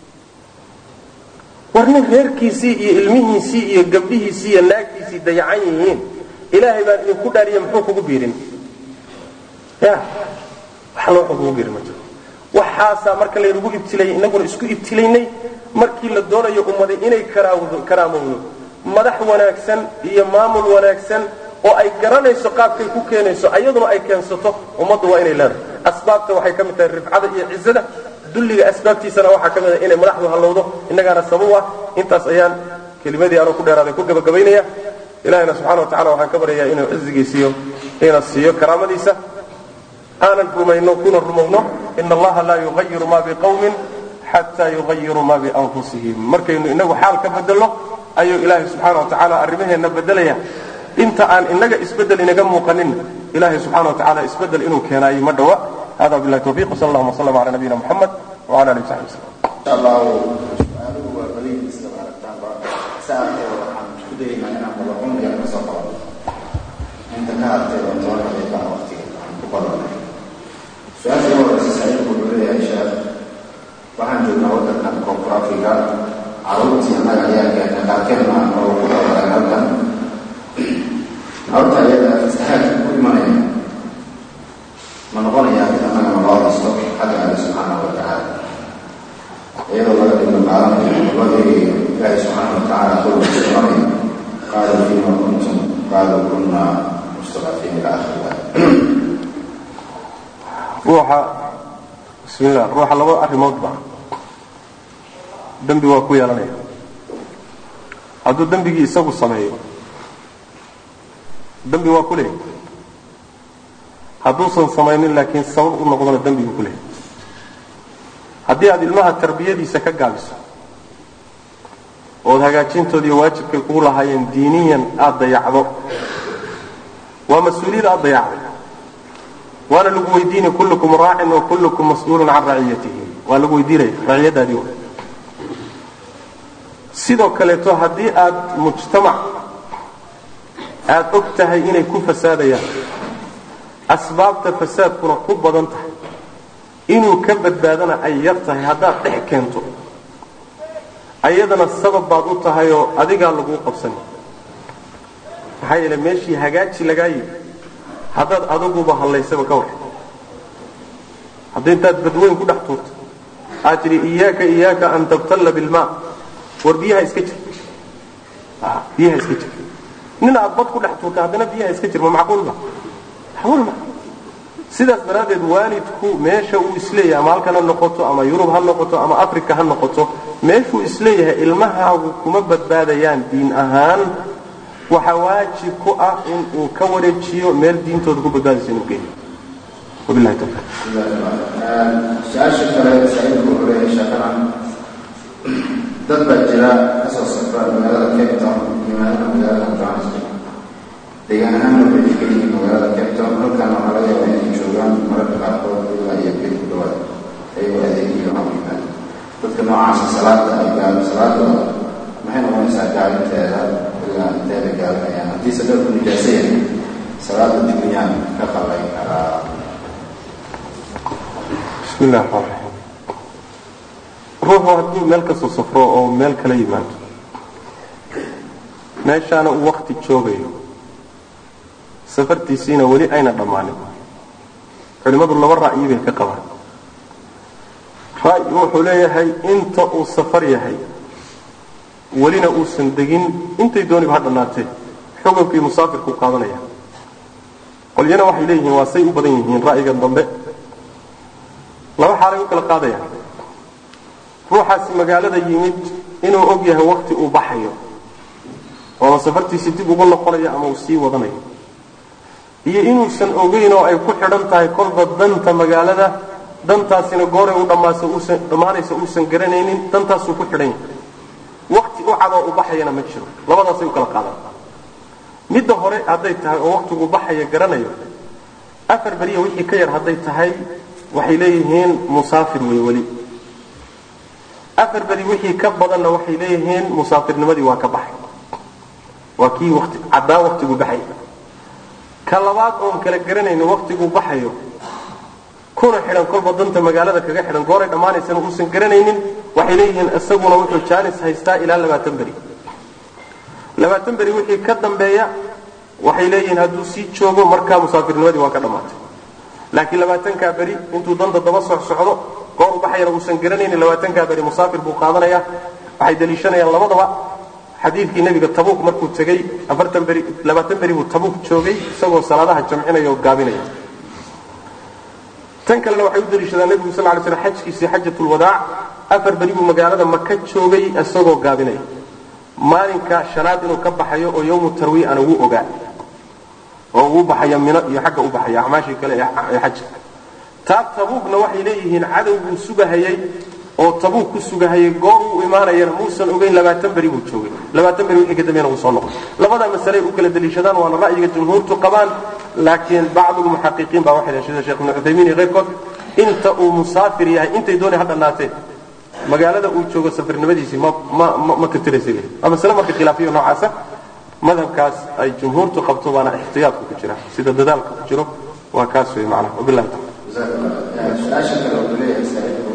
war nin reerkiisii iyo ilmihiisii iyo gabdhihiisii iyo naagtiisii dayacan yihiin ilaahay baan idinku dhaariye muxuu kugu biirin ya wax loo kugu biirin ma jiro waxaasaa marka laynagu ibtilayay inaguna isku ibtilaynay markii la doonayo ummaday inay karaamowdo madax wanaagsan iyo maamul wanaagsan oo ay garanayso qaabkay ku keenayso ayaduna ay keensato ummaddu waa inay leedahay asbaabta waxay ka mid tahay rifcada iyo cizada dulliga asbaabtiisana waxaa ka mid a inay madaxdu hallowdo innagaana sabab ah intaas ayaan kelimadii anoo ku dheeraaday ku gabagabaynaya ilahina subxana wa tacala waxaan ka baryayaa inuu cizigiisiiyo ina siiyo karaamadiisa aanan rumayno kuna rumowno ina allaha laa yugayiru ma biqawmin xataa yugayiru ma bianfusihim markaynu inagu xaal ka bedelno ayuu ilaahay subxaana wa tacaala arrimaheenna bedelaya inta aan inaga isbedel inaga muuqanin ilahay subxana wa tacala isbedel inuu keenaayo ma dhowa hada billahi tawfiq wsal allahuma wslam ala nabiyina muxamed wala alihi wsaxbi wslam insha allahu su-aaluhu waa badan iska aragtaanba saartee waxaan isku dayaynaa inaan wada cumriga ka soo qabanno inta ka hartay oo toban daqiiqa waqtiga aan ku badanay su-aasha ugu horeysa saciidku wuxuu leeyahay sheekh waxaan joognaa waddankan koonfur africa carruurtii annaga ayaa keena qaarkeedna oo ku dhawaray halkan carruurta ayada fasahaadka ku imanaya ma noqonayaa mid annagana loo haysto xagga alle subxaanahu wa tacaala iyadoo laga dhigno qaadanayo loo eegayo ilaahi subxaana wa tacaala qowlkiisa oranaya qaaluu fiima kuntum qaaluu kunna mustadafiin ila akhiriha ruuxa bismillah ruuxa laba arrimoodba dembi waa ku yeelanaya hadduu dembigii isagu sameeyo dembi waa ku leeyahy hadduusan samaynin laakiin sabab u noqdona dembiguu ku leeyahy haddii aad ilmaha tarbiyadiisa ka gaabiso ood hagaajintoodiiyo waajibkay kugu lahaayeen diiniyan aada dayacdo waa mas-uuliyad aada dayacday waana lagu weydiinaya kullukum raacin wa kullukum mas-uulun can raciyatihi waa lagu weydiinaya raciyadaadii wa sidoo kaleeto haddii aad mujtamac aada og tahay inay ku fasaadayaan asbaabta fasaadkuna ku badan tahay inuu ka badbaadana ay yar tahay haddaad dhex keento ayadana sabab baad u tahay oo adigaa laguu qabsani maxaa yeele meeshii hagaaji lagaa yidhi haddaad adaguba hallaysaba ka war haddii intaad badweyn ku dhex tuurto aad tidhi iyaaka iyaaka an tabtalla bilmaa war biyaha iska jir biyaha iska jir nin aad bad ku dhex tuurta haddana biyaha iska jir ma macquulba macquul ma sidaas daraaddeed waalidku meesha uu isleeyahay ama halkan ha noqoto ama yurub ha noqoto ama africa ha noqoto meeshuu isleeyahay ilmahaagu kuma badbaadayaan diin ahaan waxaa waajib ku ah in uu ka wareejiyo meel diintooda ku badbaadaysa inuu geeyo wabillahi tawfiiq su-aasha kale saciidku wuxuu leeyahay sheekana dad baa jira kasoo safra magaalada cape town yimaadana magaalada johannesburg deegaan ahaanna waxay degan yihiin magaalada cape town halkan waxaa laga yaabaa inay joogaan mararka qaarkood ilaa iyo bil ku dhawaad ayagoo adeegiyo ama yimaada dadka noocaasa salaada ay gaalo salaadooda maxay noqonaysaa gaalinteeda ilaa inteeda gaalinayaan haddiise dharku nijaaso yahay salaada dib miyaan ka qallayn karaa bismi illahi raxmaan raxiim ruuxu hadduu meel kasoo safro oo meel kala yimaado meeshaana uu wakti joogayo safartiisiina weli ayna dhammaanin culimmadu laba ra'yi bay ka qabaan ra'yi wuxuu leeyahay inta uu safar yahay welina uusan degin intay dooniba ha dhannaatee xukunkii musaafirkuu qaadanaya qolyana waxay leeyihiin waa say u badan yihiin ra'yigan dambe laba xaalay u kala qaadayaan ruuxaasi magaalada yimid inuu og yahay wakti uu baxayo oo safartiisii dib ugu noqonayo ama uu sii wadanayo iyo inuusan ogeyn oo ay ku xidhan tahay kolba danta magaalada dantaasina gooray u dhammaasa uusan dhammaanaysa uusan garanaynin dantaasuu ku xidhan yahay wakti u cadoo u baxayana ma jiro labadaasay u kala qaadaan midda hore hadday tahay oo waktigu baxaya garanayo afar beriya wixii ka yar hadday tahay waxay leeyihiin musaafir wey weli afar beri wixii ka badanna waxay leeyihiin musaafirnimadii waa ka baxay waa kii wati caddaan waktigu baxay ka labaad oon kala garanaynin waktiguu baxayo kuna xidhan kolba danta magaalada kaga xidhan gooray dhammaanaysana uusan garanaynin waxay leeyihiin isaguna wuxuu jaanis haystaa ilaa labaatan beri labaatan beri wixii ka dambeeya waxay leeyihiin hadduu sii joogo markaa musaafirnimadii waa ka dhammaatay laakiin labaatankaa beri intuu danta daba soc socdo goor u baxayana uusan garanaynin labaatankaa beri musaafir buu qaadanaya waxay daliishanayaan labadaba xadiidkii nebiga tabuuk markuu tegey afartan beri labaatan beri buu tabuuk joogay isagoo salaadaha jamcinaya oo gaabinaya tan kalena waxay u daliishadaan nebigu sal lay slam xajkiisii xajatulwadaac afar beri buu magaalada maka joogay isagoo gaabinaya maalinka shanaad inuu ka baxayo oo yowmu tarwiy ana wuu ogaa oo uu baxaya mino iyo xagga u baxaya acmaashii kale ee xajka taa tabuugna waxay leeyihiin cadowbuu sugahayay oo tabuug ku sugahayay goor uu imaanayana muusan ogeyn labaatan beri buu joogay labaatan beri wixii ka dambeena uu soo noqday labada masaley u kala daliishadaan waana ra'yiga jumhuurtu qabaan laakiin bacdu lmuxaqiqiin baa waxay sida sheekh ibnu cuthaymiin iyo keyrkood inta uu musaafir yahay intay doonay ha dhannaatee magaalada uu joogo safarnimadiisii ma ma ma ka tiraysa waa masale marka khilaafiyo noocaasa madhabkaas ay jumhuurtu qabto baana ixtiyaadku ku jira sida dadaalka ku jiro waa kaas wey macnaha wabillahi tawfiiq su-aasha kale wuxuu leeyahay saaxiibku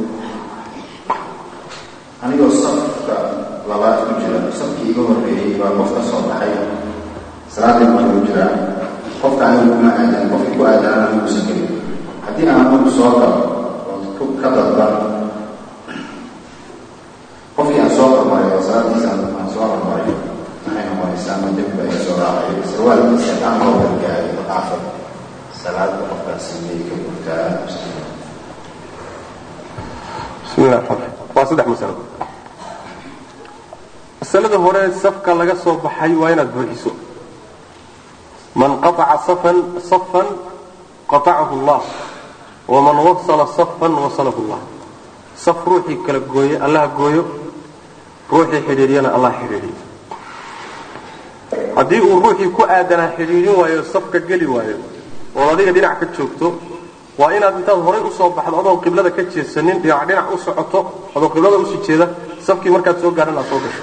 anigoo safka labaad ku jira safkii iga horreeyey baa qof ka soo baxay salaadii markuu jiraa qofka anigu kuma aadan qofkii ku aadanana muusan gelin haddii aan anigu soo galo oo ka dadban qofkii aan soo hormaray oo salaadiisa aan soo hormaray maxay noqonaysaa ma dembi baa iga soo raacay sarwaalkiisa aan loo gargaaray maqaafad salaada qofkaas sameeyey ka gurtaa bismi llah raxmaan waa saddex masalo masalada hore safka laga soo baxay waa inaad buuxiso man qataca safan safan qatacahu allah waman wasala safan wasalahu allah saf ruuxii kala gooye allaha gooyo ruuxii xidhiidhiyana allah xidhiidhiyo haddii uu ruuxii ku aadanaa xidhiidhin waayo safka geli waayo oo adiga dhinac ka joogto waa inaad intaad horay usoo baxdo adoon qiblada ka jeesanin dhinac dhinac u socoto adoo qiblada usii jeeda safkii markaad soo gaadhan aad soo gasho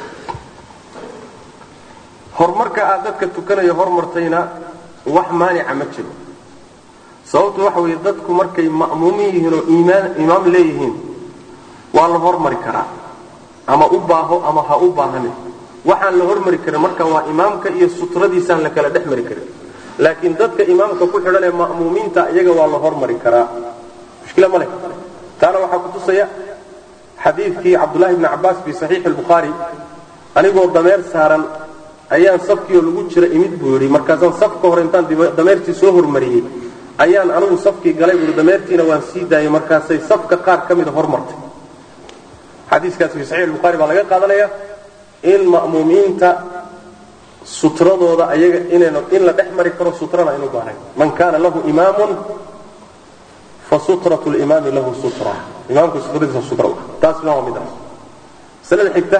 horumarka aad dadka tukanayo hormartayna wax maanica ma jiro sababtu waxa weeye dadku markay ma'muumin yihiin oo iimaan imaam leeyihiin waa la hormari karaa ama u baaho ama ha u baahanin waxaan la hormari karin marka waa imaamka iyo sutradiisaan la kala dhex mari karin laakiin dadka imaamka ku xidhan ee ma'muumiinta iyaga waa la hormari karaa mushkila ma leh taana waxaa ku tusaya xadiidkii cabdullahi bni cabbaas fi saxiixi albukhaari anigoo dameer saaran ayaan safkiioo lagu jira imid buu yidhi markaasaan safka hore intaan dameertii soo hormariyey ayaan anigu safkii galay buui dameertiina waan sii daayay markaasay safka qaar ka mida hormartay xadiiskaas fi saxiix albukhaari baa laga qaadanaya in ma'muumiinta sutradooda ayaga inaynu in la dhex mari karo sutrana aynu baarayn man kana lahu imaamun fa sutratu limaami lahu sutra imaamka sutradiisa sutra taasna waa midaas masalada xigta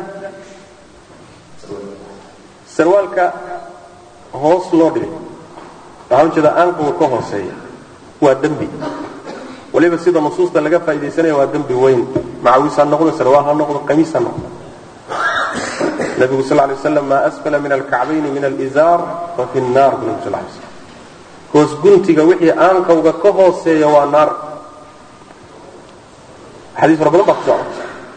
sarwaalka hoos loo dhigay waxaan ujeedaa aanquga ka hooseeya waa dembi waliba sida nusuusta laga faaidaysanaya waa dembi weyn macawiis ha noqdo sarwaal ha noqdo qamiis ha noqdo nabigu sal lay waslam maa asfala min alkacbayni min alizaar fa fi nnaar bu nabi sal lay slam hoos guntiga wixii aanqawga ka hooseeya waa naar xadiis fara badan baa ku socda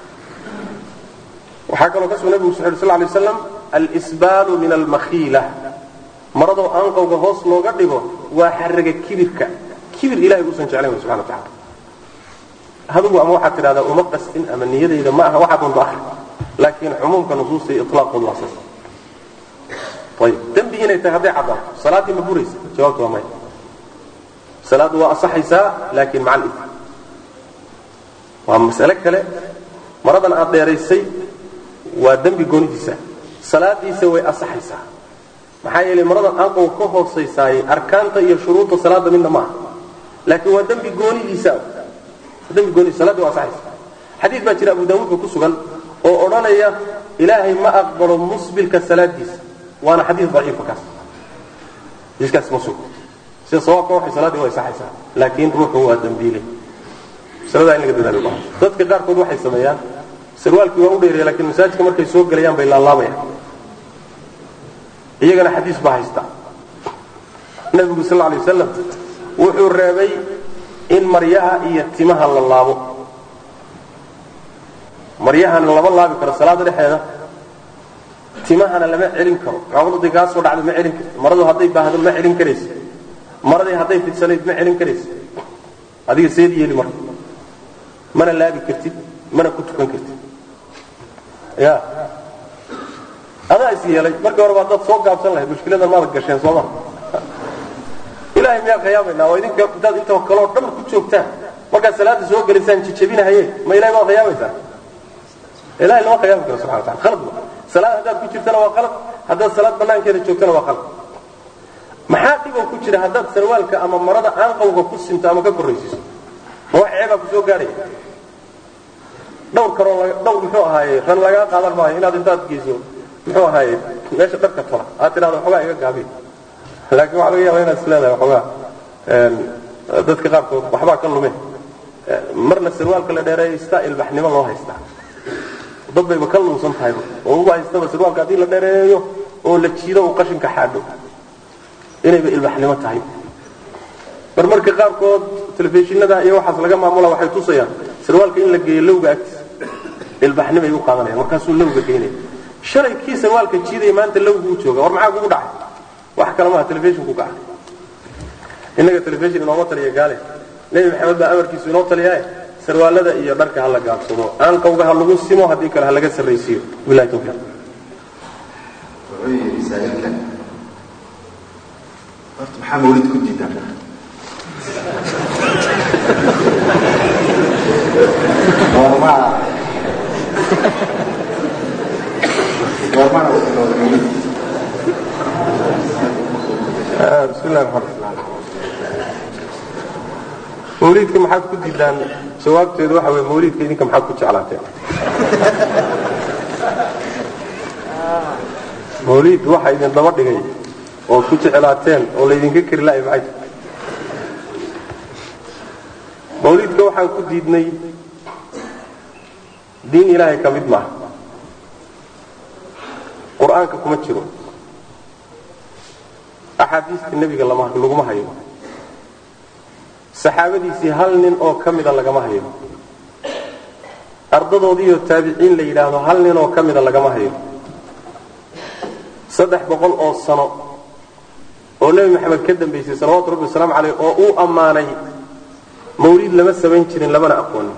waxaa kaloo ka sugan nabigu sal sl lay waslam alsbaalu min almakhiila maradoo aanqawga hoos looga dhigo waa xaraga kibirka kibir ilahay uusan jeclayn subxana wa tacala hadugu ama waxaad tidhahdaa uma qastin ama niyadayda ma aha waxaad unba ahri laakiin cumuumka nusuusta iyo ilaaqoodu waa saas ayib dembi inay tahay hadday caddaato salaaddii ma buraysa jawaabtu waa maya salaaddu waa asaxaysaa laakiin maca alif waa mas'ale kale maradan aad dheeraysay waa dembi goonidiisa salaadiisa way asaxaysaa maxaa yeelay maradan aanqow ka hoosaysaayey arkaanta iyo shuruudda salaadda midna ma aha laakiin waa dembi goonidiisa dembi goonidiisa salaaddi waa asaxaysaa xadiid baa jira abu daawuudka ku sugan oo odhanaya ilaahay ma aqbalo musbilka salaadiisa waana xadiid daciifa kaas xadiiskaas ma sugo sida sawaabka waxay salaaddii way saxaysaa laakiin ruuxu waa dembiile masaladaa in laga dadaalo baahan dadka qaarkood waxay sameeyaan sarwaalkii waa u dheereeya laakiin masaajidka markay soo gelayaan bay laalaabayaan iyagana xadiis baa haysta nabigu sal lla alay wasalam wuxuu reebay in maryaha iyo timaha la laabo maryahana lama laabi karo salaada dhexeeda timahana lama celin karo gabadhadii kaa soo dhacda ma celin karti maradu hadday baahdo ma celin karaysa maradii hadday fidsanayd ma celin karaysa adiga seed yeeli marka mana laabi kartid mana ku tukan kartid ya adaa is yeelay markii horeba haddaad soo gaabsan lahayd mushkiladan maada gasheen sooma ilaahay miyaa qiyaamayna waa idinka haddaad inta kaloo dhan ku joogtaan markaad salaada soo gelaysaan jijabinahaye ma ilahay baad khiyaamaysaa ilahay lama khiyaami karo subxana wa tacala khalad ma salaad haddaad ku jirtana waa qalad haddaad salaad banaankeeda joogtana waa qalad maxaa dhiboo ku jira haddaad sarwaalka ama marada aanqawga ku sinto ama ka korraysiiso ma wax ceebaa ku soo gaadhaya dhawr karoo dhawr muxuu ahaaye ran lagaa qaadan maayo inaad intaad geyso muxuu ahaaye meesha dharka tola aad tidhahdo waxoogaa iga gaabiy laakiin waxaa laga yaaba inaad is leedahay waxoogaa dadka qaarkood waxbaa ka lume marna sarwaalka la dheereeyo istaa ilbaxnimo loo haystaa dad bayba ka lunsan tahayba oo uba haystaba sarwaalka haddii la dheereeyo oo la jiido uu qashinka xaadho inayba ilbaxnimo tahay mar marka qaarkood telefishinada iyo waxaas laga maamula waxay tusayaan sarwaalka in la geeyo lowga agtiisa ilbaxnimay u qaadanayaan markaasuu lowga geynaya shalay kii sarwaalka jiidaya maanta lowgu u jooga war maxaa kugu dhacay wax kale maaha telefishinku gaca innaga telefishin inooma taliya gaale nebi maxamed baa amarkiisu inoo taliyaaye sarwaalada iyo dharka ha la gaabsado aanqawga ha lagu simo haddii kale ha laga sarraysiiyo bilahi tawfiiq wuxuu yidhi saa'ilkan horta maxaa mawlid ku diidan goormaa goormaana usilooda mawlid bismillahi raxmaan mawliidka maxaad ku diidaan jawaabteedu waxa weye mawliidka idinka maxaad ku jeclaateen mawliid waxa idin daba dhigay oo ku jeclaateen oo laydinka keri la'ay maxay tahay mawliidka waxaan ku diidnay diin ilaahay ka mid maaha qur-aanka kuma jiro axaadiista nebiga lama laguma hayo saxaabadiisii hal nin oo ka mida lagama hayo ardadoodiiyo taabiciin la yidhaahdo hal nin oo ka mida lagama hayo saddex boqol oo sano oo nebi maxamed ka dambaysay salawatu rabbi wasalaamu caleyh oo uu ammaanay mawliid lama samayn jirin lamana aqoonin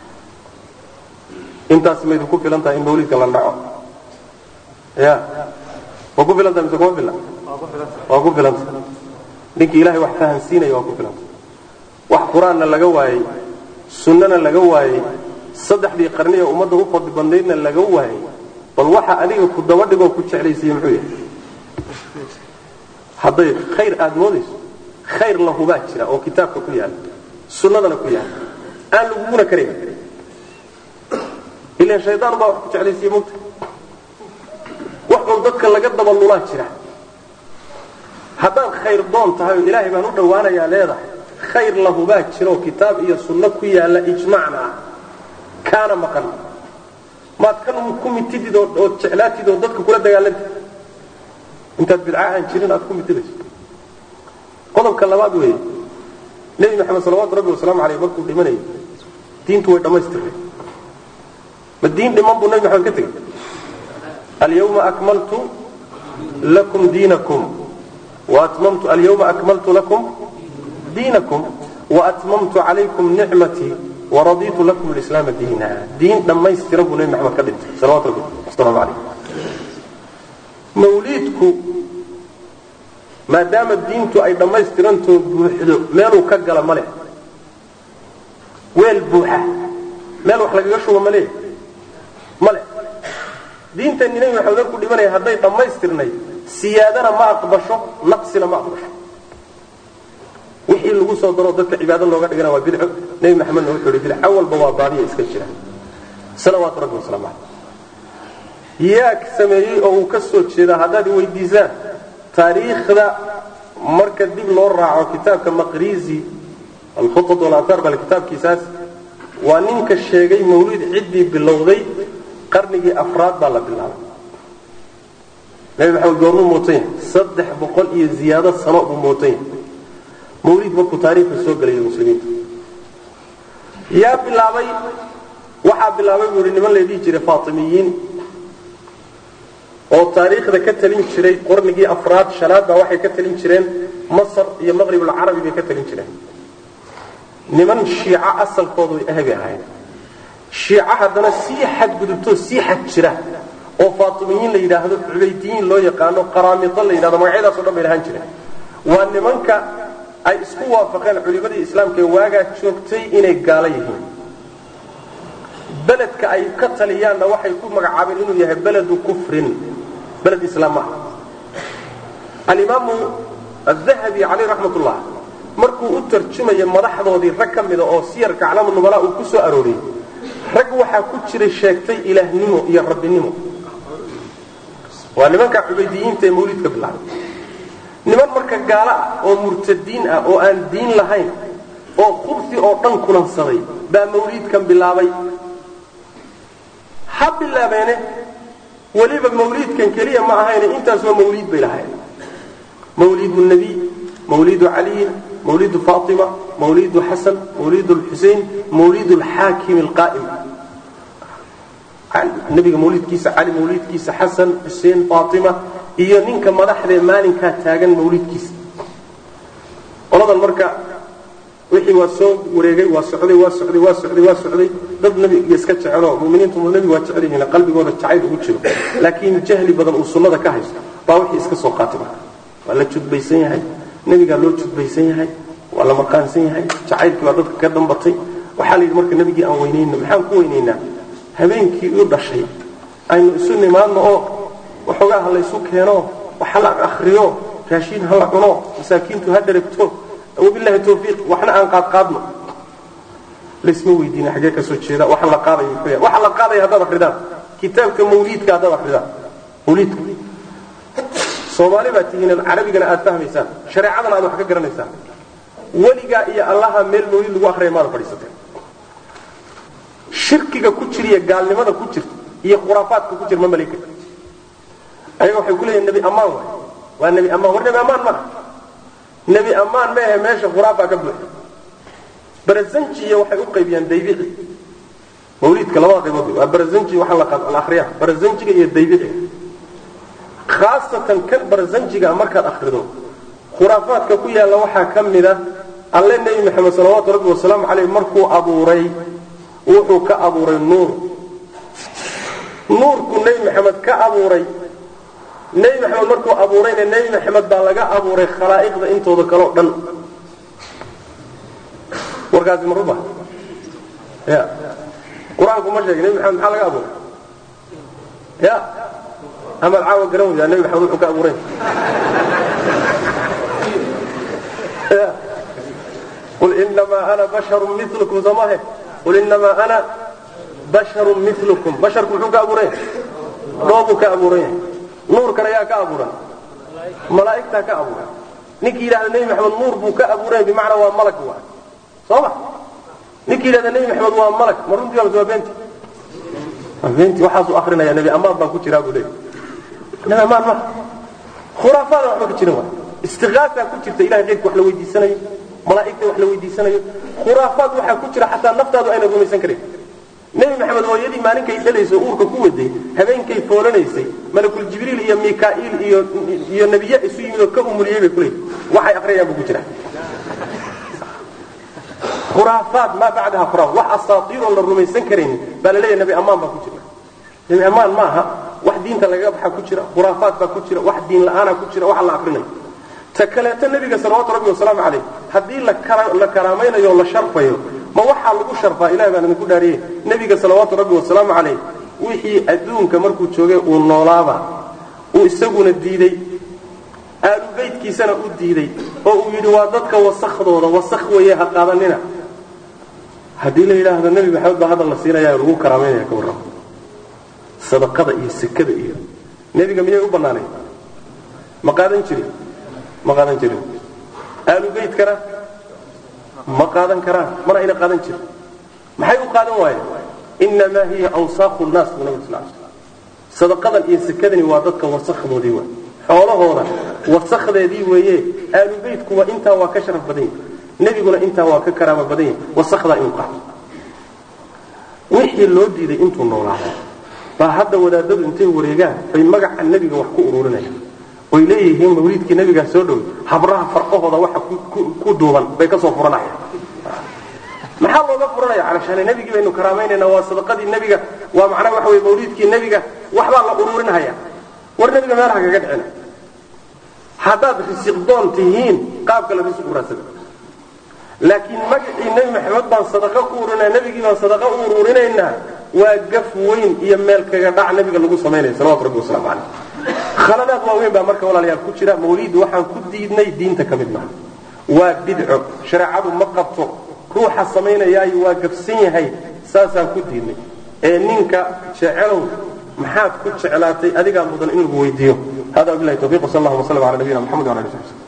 intaas maydinku filan tahay in mawliidka la dhaco ya ma ku filan tahay mise kuma filan waa ku filanta ninkii ilahay wax fahansiinaya waa ku filanta wax qur-aanna laga waayey sunnana laga waayey saddexdii qarni ee ummadda u fadli badnaydna laga waayey bal waxa adiga ku daba dhigoo ku jeclaysiiye muxuu yahay hadday khayr aada moodayso khayr lahubaa jira oo kitaabka ku yaala sunnadana ku yaala aan laguguna karayn ilan shaydaan baa wax ku jeclaysiiye mogta wax un dadka laga daba lulaa jira haddaad khayr doon tahay oo ilaahay baan u dhowaanayaa leedahay khayr lahubaa jiroo kitaab iyo sunno ku yaalla ijmacna ah kaana maqan maad kan ku mitidid ood jeclaatid oo dadka kula dagaalantid intaad bidca aan jirin aad ku mitidayso qodobka labaad weeye nebi maxamed salawaatu rabbi wasalaamu caleyh markuu dhimanayay diintu way dhammaystirnay ma diin dhiman buu nebi maxamed ka tegey alyawma akmaltu lakum diinakum وأتممت اليوم أكملت لكم دينكم وأتممت عليكم نعمتي ورضيت لكم الإسلام دينا دين لما يستربوا نبي محمد كدنت صلوات ربي والسلام عليه موليدكم ما دام الدين تو أي لما يسترنتو بوحدو مالو كقل ملك ويل بوحة مالو حلق يشوى ملك ملك دين تاني نبي محمد كل من يهدي لما يسترني siyaadana ma aqbasho naqsina ma aqbasho wixii lagu soo daro dadka cibaado looga dhigana waa bidco nebi maxamedna wuxuu yidhi bidco walba waa baadiya iska jira salawaatu rabbi wasalaamu caleyh yaa sameeyey oo uu ka soo jeedaa haddaad weydiisaan taariikhda marka dib loo raaco kitaabka maqrizi alkhutat walaathaar bal kitaabkiisaas waa ninka sheegay mawlid ciddii bilowday qarnigii afraad baa la bilaabay nabi maxamed goormuu mootan yahay saddex boqol iyo ziyaado sano buu mootan yahay mawliid markuu taariikhda soo gelaya muslimiinta yaa bilaabay waxaa bilaabay buu yihi niman la dhihi jiray faatimiyiin oo taariikhda ka talin jiray qarnigii afraad shanaad baa waxay ka talin jireen masar iyo maqribulcarabi bay ka talin jireen niman shiico asalkoodu ahbay ahayd shiico haddana sii xadgudubtoo sii xad jira oo faatimiyiin la yidhaahdo cubaydiyiin loo yaqaano qaraamito la yidhahdo magacyadaasoo dhan bay lahaan jireen waa nimanka ay isku waafaqeen culimadii islaamka ee waagaa joogtay inay gaalo yihiin beledka ay ka taliyaanna waxay ku magacaabeen inuu yahay beledu kufrin beled islaam maaha alimaamu adahabi caleyh raxmat ullah markuu u tarjumaya madaxdoodii rag ka mida oo siyarka aclaamu nubala uu ku soo arooriyey rag waxaa ku jiray sheegtay ilaahnimo iyo rabbinimo waa nimanka cubaydiyiinta ee mawlidka bilaabay niman marka gaalo ah oo murtadiin ah oo aan diin lahayn oo khubsi oo dhan kulansaday baa mawliidkan bilaabay ha bilaabeene weliba mawliidkan keliya ma ahayne intaas waa mawliid bay lahayn mawlidu nabiy mawlidu caliyin mawlidu faatima mawlidu xasan mawlidu lxusein mawlidu lxaakim alqaa'im nabiga mawlidkiisa cali mawlidkiisa xasan xuseen faatima iyo ninka madaxdee maalinkaa taagan mawlidkiisa qoladan marka wixii waa soo wareegay waa socday waa socday waa socday waa socday dad nabiga iska jecelo muminiintu nabiga waa jecel yihiin qalbigooda jacayl ugu jiro laakiin jahli badan uu sunnada ka haysto baa wixii iska soo qaatay marka waa la judbaysan yahay nebigaa loo judbaysan yahay waa la maqaansan yahay jacaylkii baa dadka ka dambatay waxaa la yidhi marka nebigii aan weynayno maxaan ku weynaynaa habeenkii u dhashay aynu isu nimaadno oo waxoogaa ha laysu keeno waxa la akriyo raashiin ha la cuno masaakiintu ha dharagto wabilahi tawfiiq waxna aan qaadqaadno laysma weydiina xaggee ka soo jeeda waxa la qaadayo muxuu yahay waxa la qaadaya haddaad akridaan kitaabka mawliidka haddaad akridaan mawliidka soomaali baa tihiin carabigana aad fahmaysaan shareecadana aad wax ka garanaysaan weligaa iyo allaha meel mawliid lagu akriya maada fadhiisateen shirkiga ku jira iyo gaalnimada ku jirta iyo khuraafaadka ku jira ma malayn karti ayaga waxay ku leeyihin nebi ammaan waay waa nebi ammaan war nebi ammaan maa nebi ammaan meehe meesha khuraafaa ka buuxa barazanjiya waxay u qaybiyaan daybici mawliidka labada qaybood waa barazanji waxa la akriyaa barazanjiga iyo daybiciga khaasatan kan barazanjiga markaad akrido khuraafaadka ku yaalla waxaa ka mid a alle nebi maxamed salawaatu rabbi wasalaamu caleyh markuu abuuray wuxuu ka abuuray nuur nuurku nebi maxamed ka abuuray nebi maxamed markuu abuurayna nebi maxamed baa laga abuuray khalaa'iqda intooda kaleo dhan warkaasi ma ruba ya qur-aanku ma sheegay nebi maxamed maxaa laga abuuray ya amaad caawa garan weydaa nebi maxamed wuxuu ka abuuray qul inamaa ana basharun milukum soomahe qul inamaa ana basharun milukum basharku muxuu ka abuuran yahay dhoobuu ka abuuran yahay nuurkan ayaa ka abuuran malaa'igtaa ka abuuran ninkii yidhahda nebi maxamed nuur buu ka abuuran yahay bimacnaa waa malag waa soo ma ninkii yidhahda nebi maxamed waa malag ma runtii waa waa beenti waa beenti waxaasuu akrinaya nebi ammaan baan ku jiraa buu leeyahy nebi ammaan ma khuraafaada waxba ka jirin waa istiqaasaa ku jirta ilahay qaybka wax la weydiisanayo malaa'igta wax la weydiisanayo khuraafaad waxaa ku jira xataa naftaadu ayna rumaysan karin nebi maxamed hooyadii maalinkay dhalayso uurka ku waday habeenkay foolanaysay malakul jibriil iyo mikaa'iil iyo iyo nebiye isu yimid oo ka umuliyey bay kuleeyihi waxay aqriyayaan buu ku jira khuraafaad maa bacdaha khuraafaad wax asaatiir oon la rumaysan karaynin baa la leeyahay nebi ammaan baa ku jira nebi ammaan maaha wax diinta lagaga baxa ku jira khuraafaad baa ku jira wax diin la'aana ku jira wax la aqrinayo ta kaleeto nebiga salawaatu rabbi wasalaamu calayh haddii la karaamaynayo o la sharfayo ma waxaa lagu sharfaa ilahi baan idinku dhaariyey nebiga salawaatu rabbi wasalaamu calayh wixii adduunka markuu joogay uu noolaaba uu isaguna diiday aalubaydkiisana u diiday oo uu yidhi waa dadka wasakhdooda wasakh weeye ha qaadanina haddii la yidhaahdo nebi maxamed baa hadda la siinaya lagu karaamaynaya ka warramo sadaqada iyo sekada iyo nebiga miyay u bannaanay ma qaadan jirin ma qaadan jirin aalubaydkana ma qaadan karaan mana ayna qaadan jirin maxay u qaadan waayeen inamaa hiya awsaaqu nnaas buu nabig sal sl sadaqadan iyo sekadani waa dadka wasakdoodii waay xoolahooda wasakdeedii weeye aalubaydkuwa intaa waa ka sharaf badan yahi nebiguna intaa waa ka karaama badan yahi wasakdaa inuu qaato wixii loo diiday intuu noolaado baa hadda wadaadadu intay wareegaan bay magaca nebiga wax ku ururinayaan oy leeyihiin mawliidkii nebigaa soo dhoway habraha farqahooda waxa ku duuban bay ka soo furanayaan maxaa looga furanaya calashaane nebigii baynu karaamaynayna waa sadaqadii nebiga waa macnaha waxa weye mawliidkii nebiga waxbaa la ururinhaya war nebiga meelaha kaga dhicina haddaad risiqdoon tihiin qaab kale risiq u raadsada laakiin magacii nebi maxamed baan sadaqa ku ururinaa nebigii baan sadaqa u ururinaynaa waa gaf weyn iyo meel kaga dhac nebiga lagu samaynaya salawatu rabbi wasalaamu caleyh khaladaad waaweyn baa marka walaalayaal ku jira mawliid waxaan ku diidnay diinta ka mid maaha waa bidco shareecadu ma qabto ruuxa samaynayaayo waa gafsan yahay saasaan ku diidnay ee ninka jecelow maxaad ku jeclaatay adigaa mudan in lagu weydiiyo hada wabilahi tawfiq wsal allahuma sallam ala nabiyina mxamed wala ali sahbi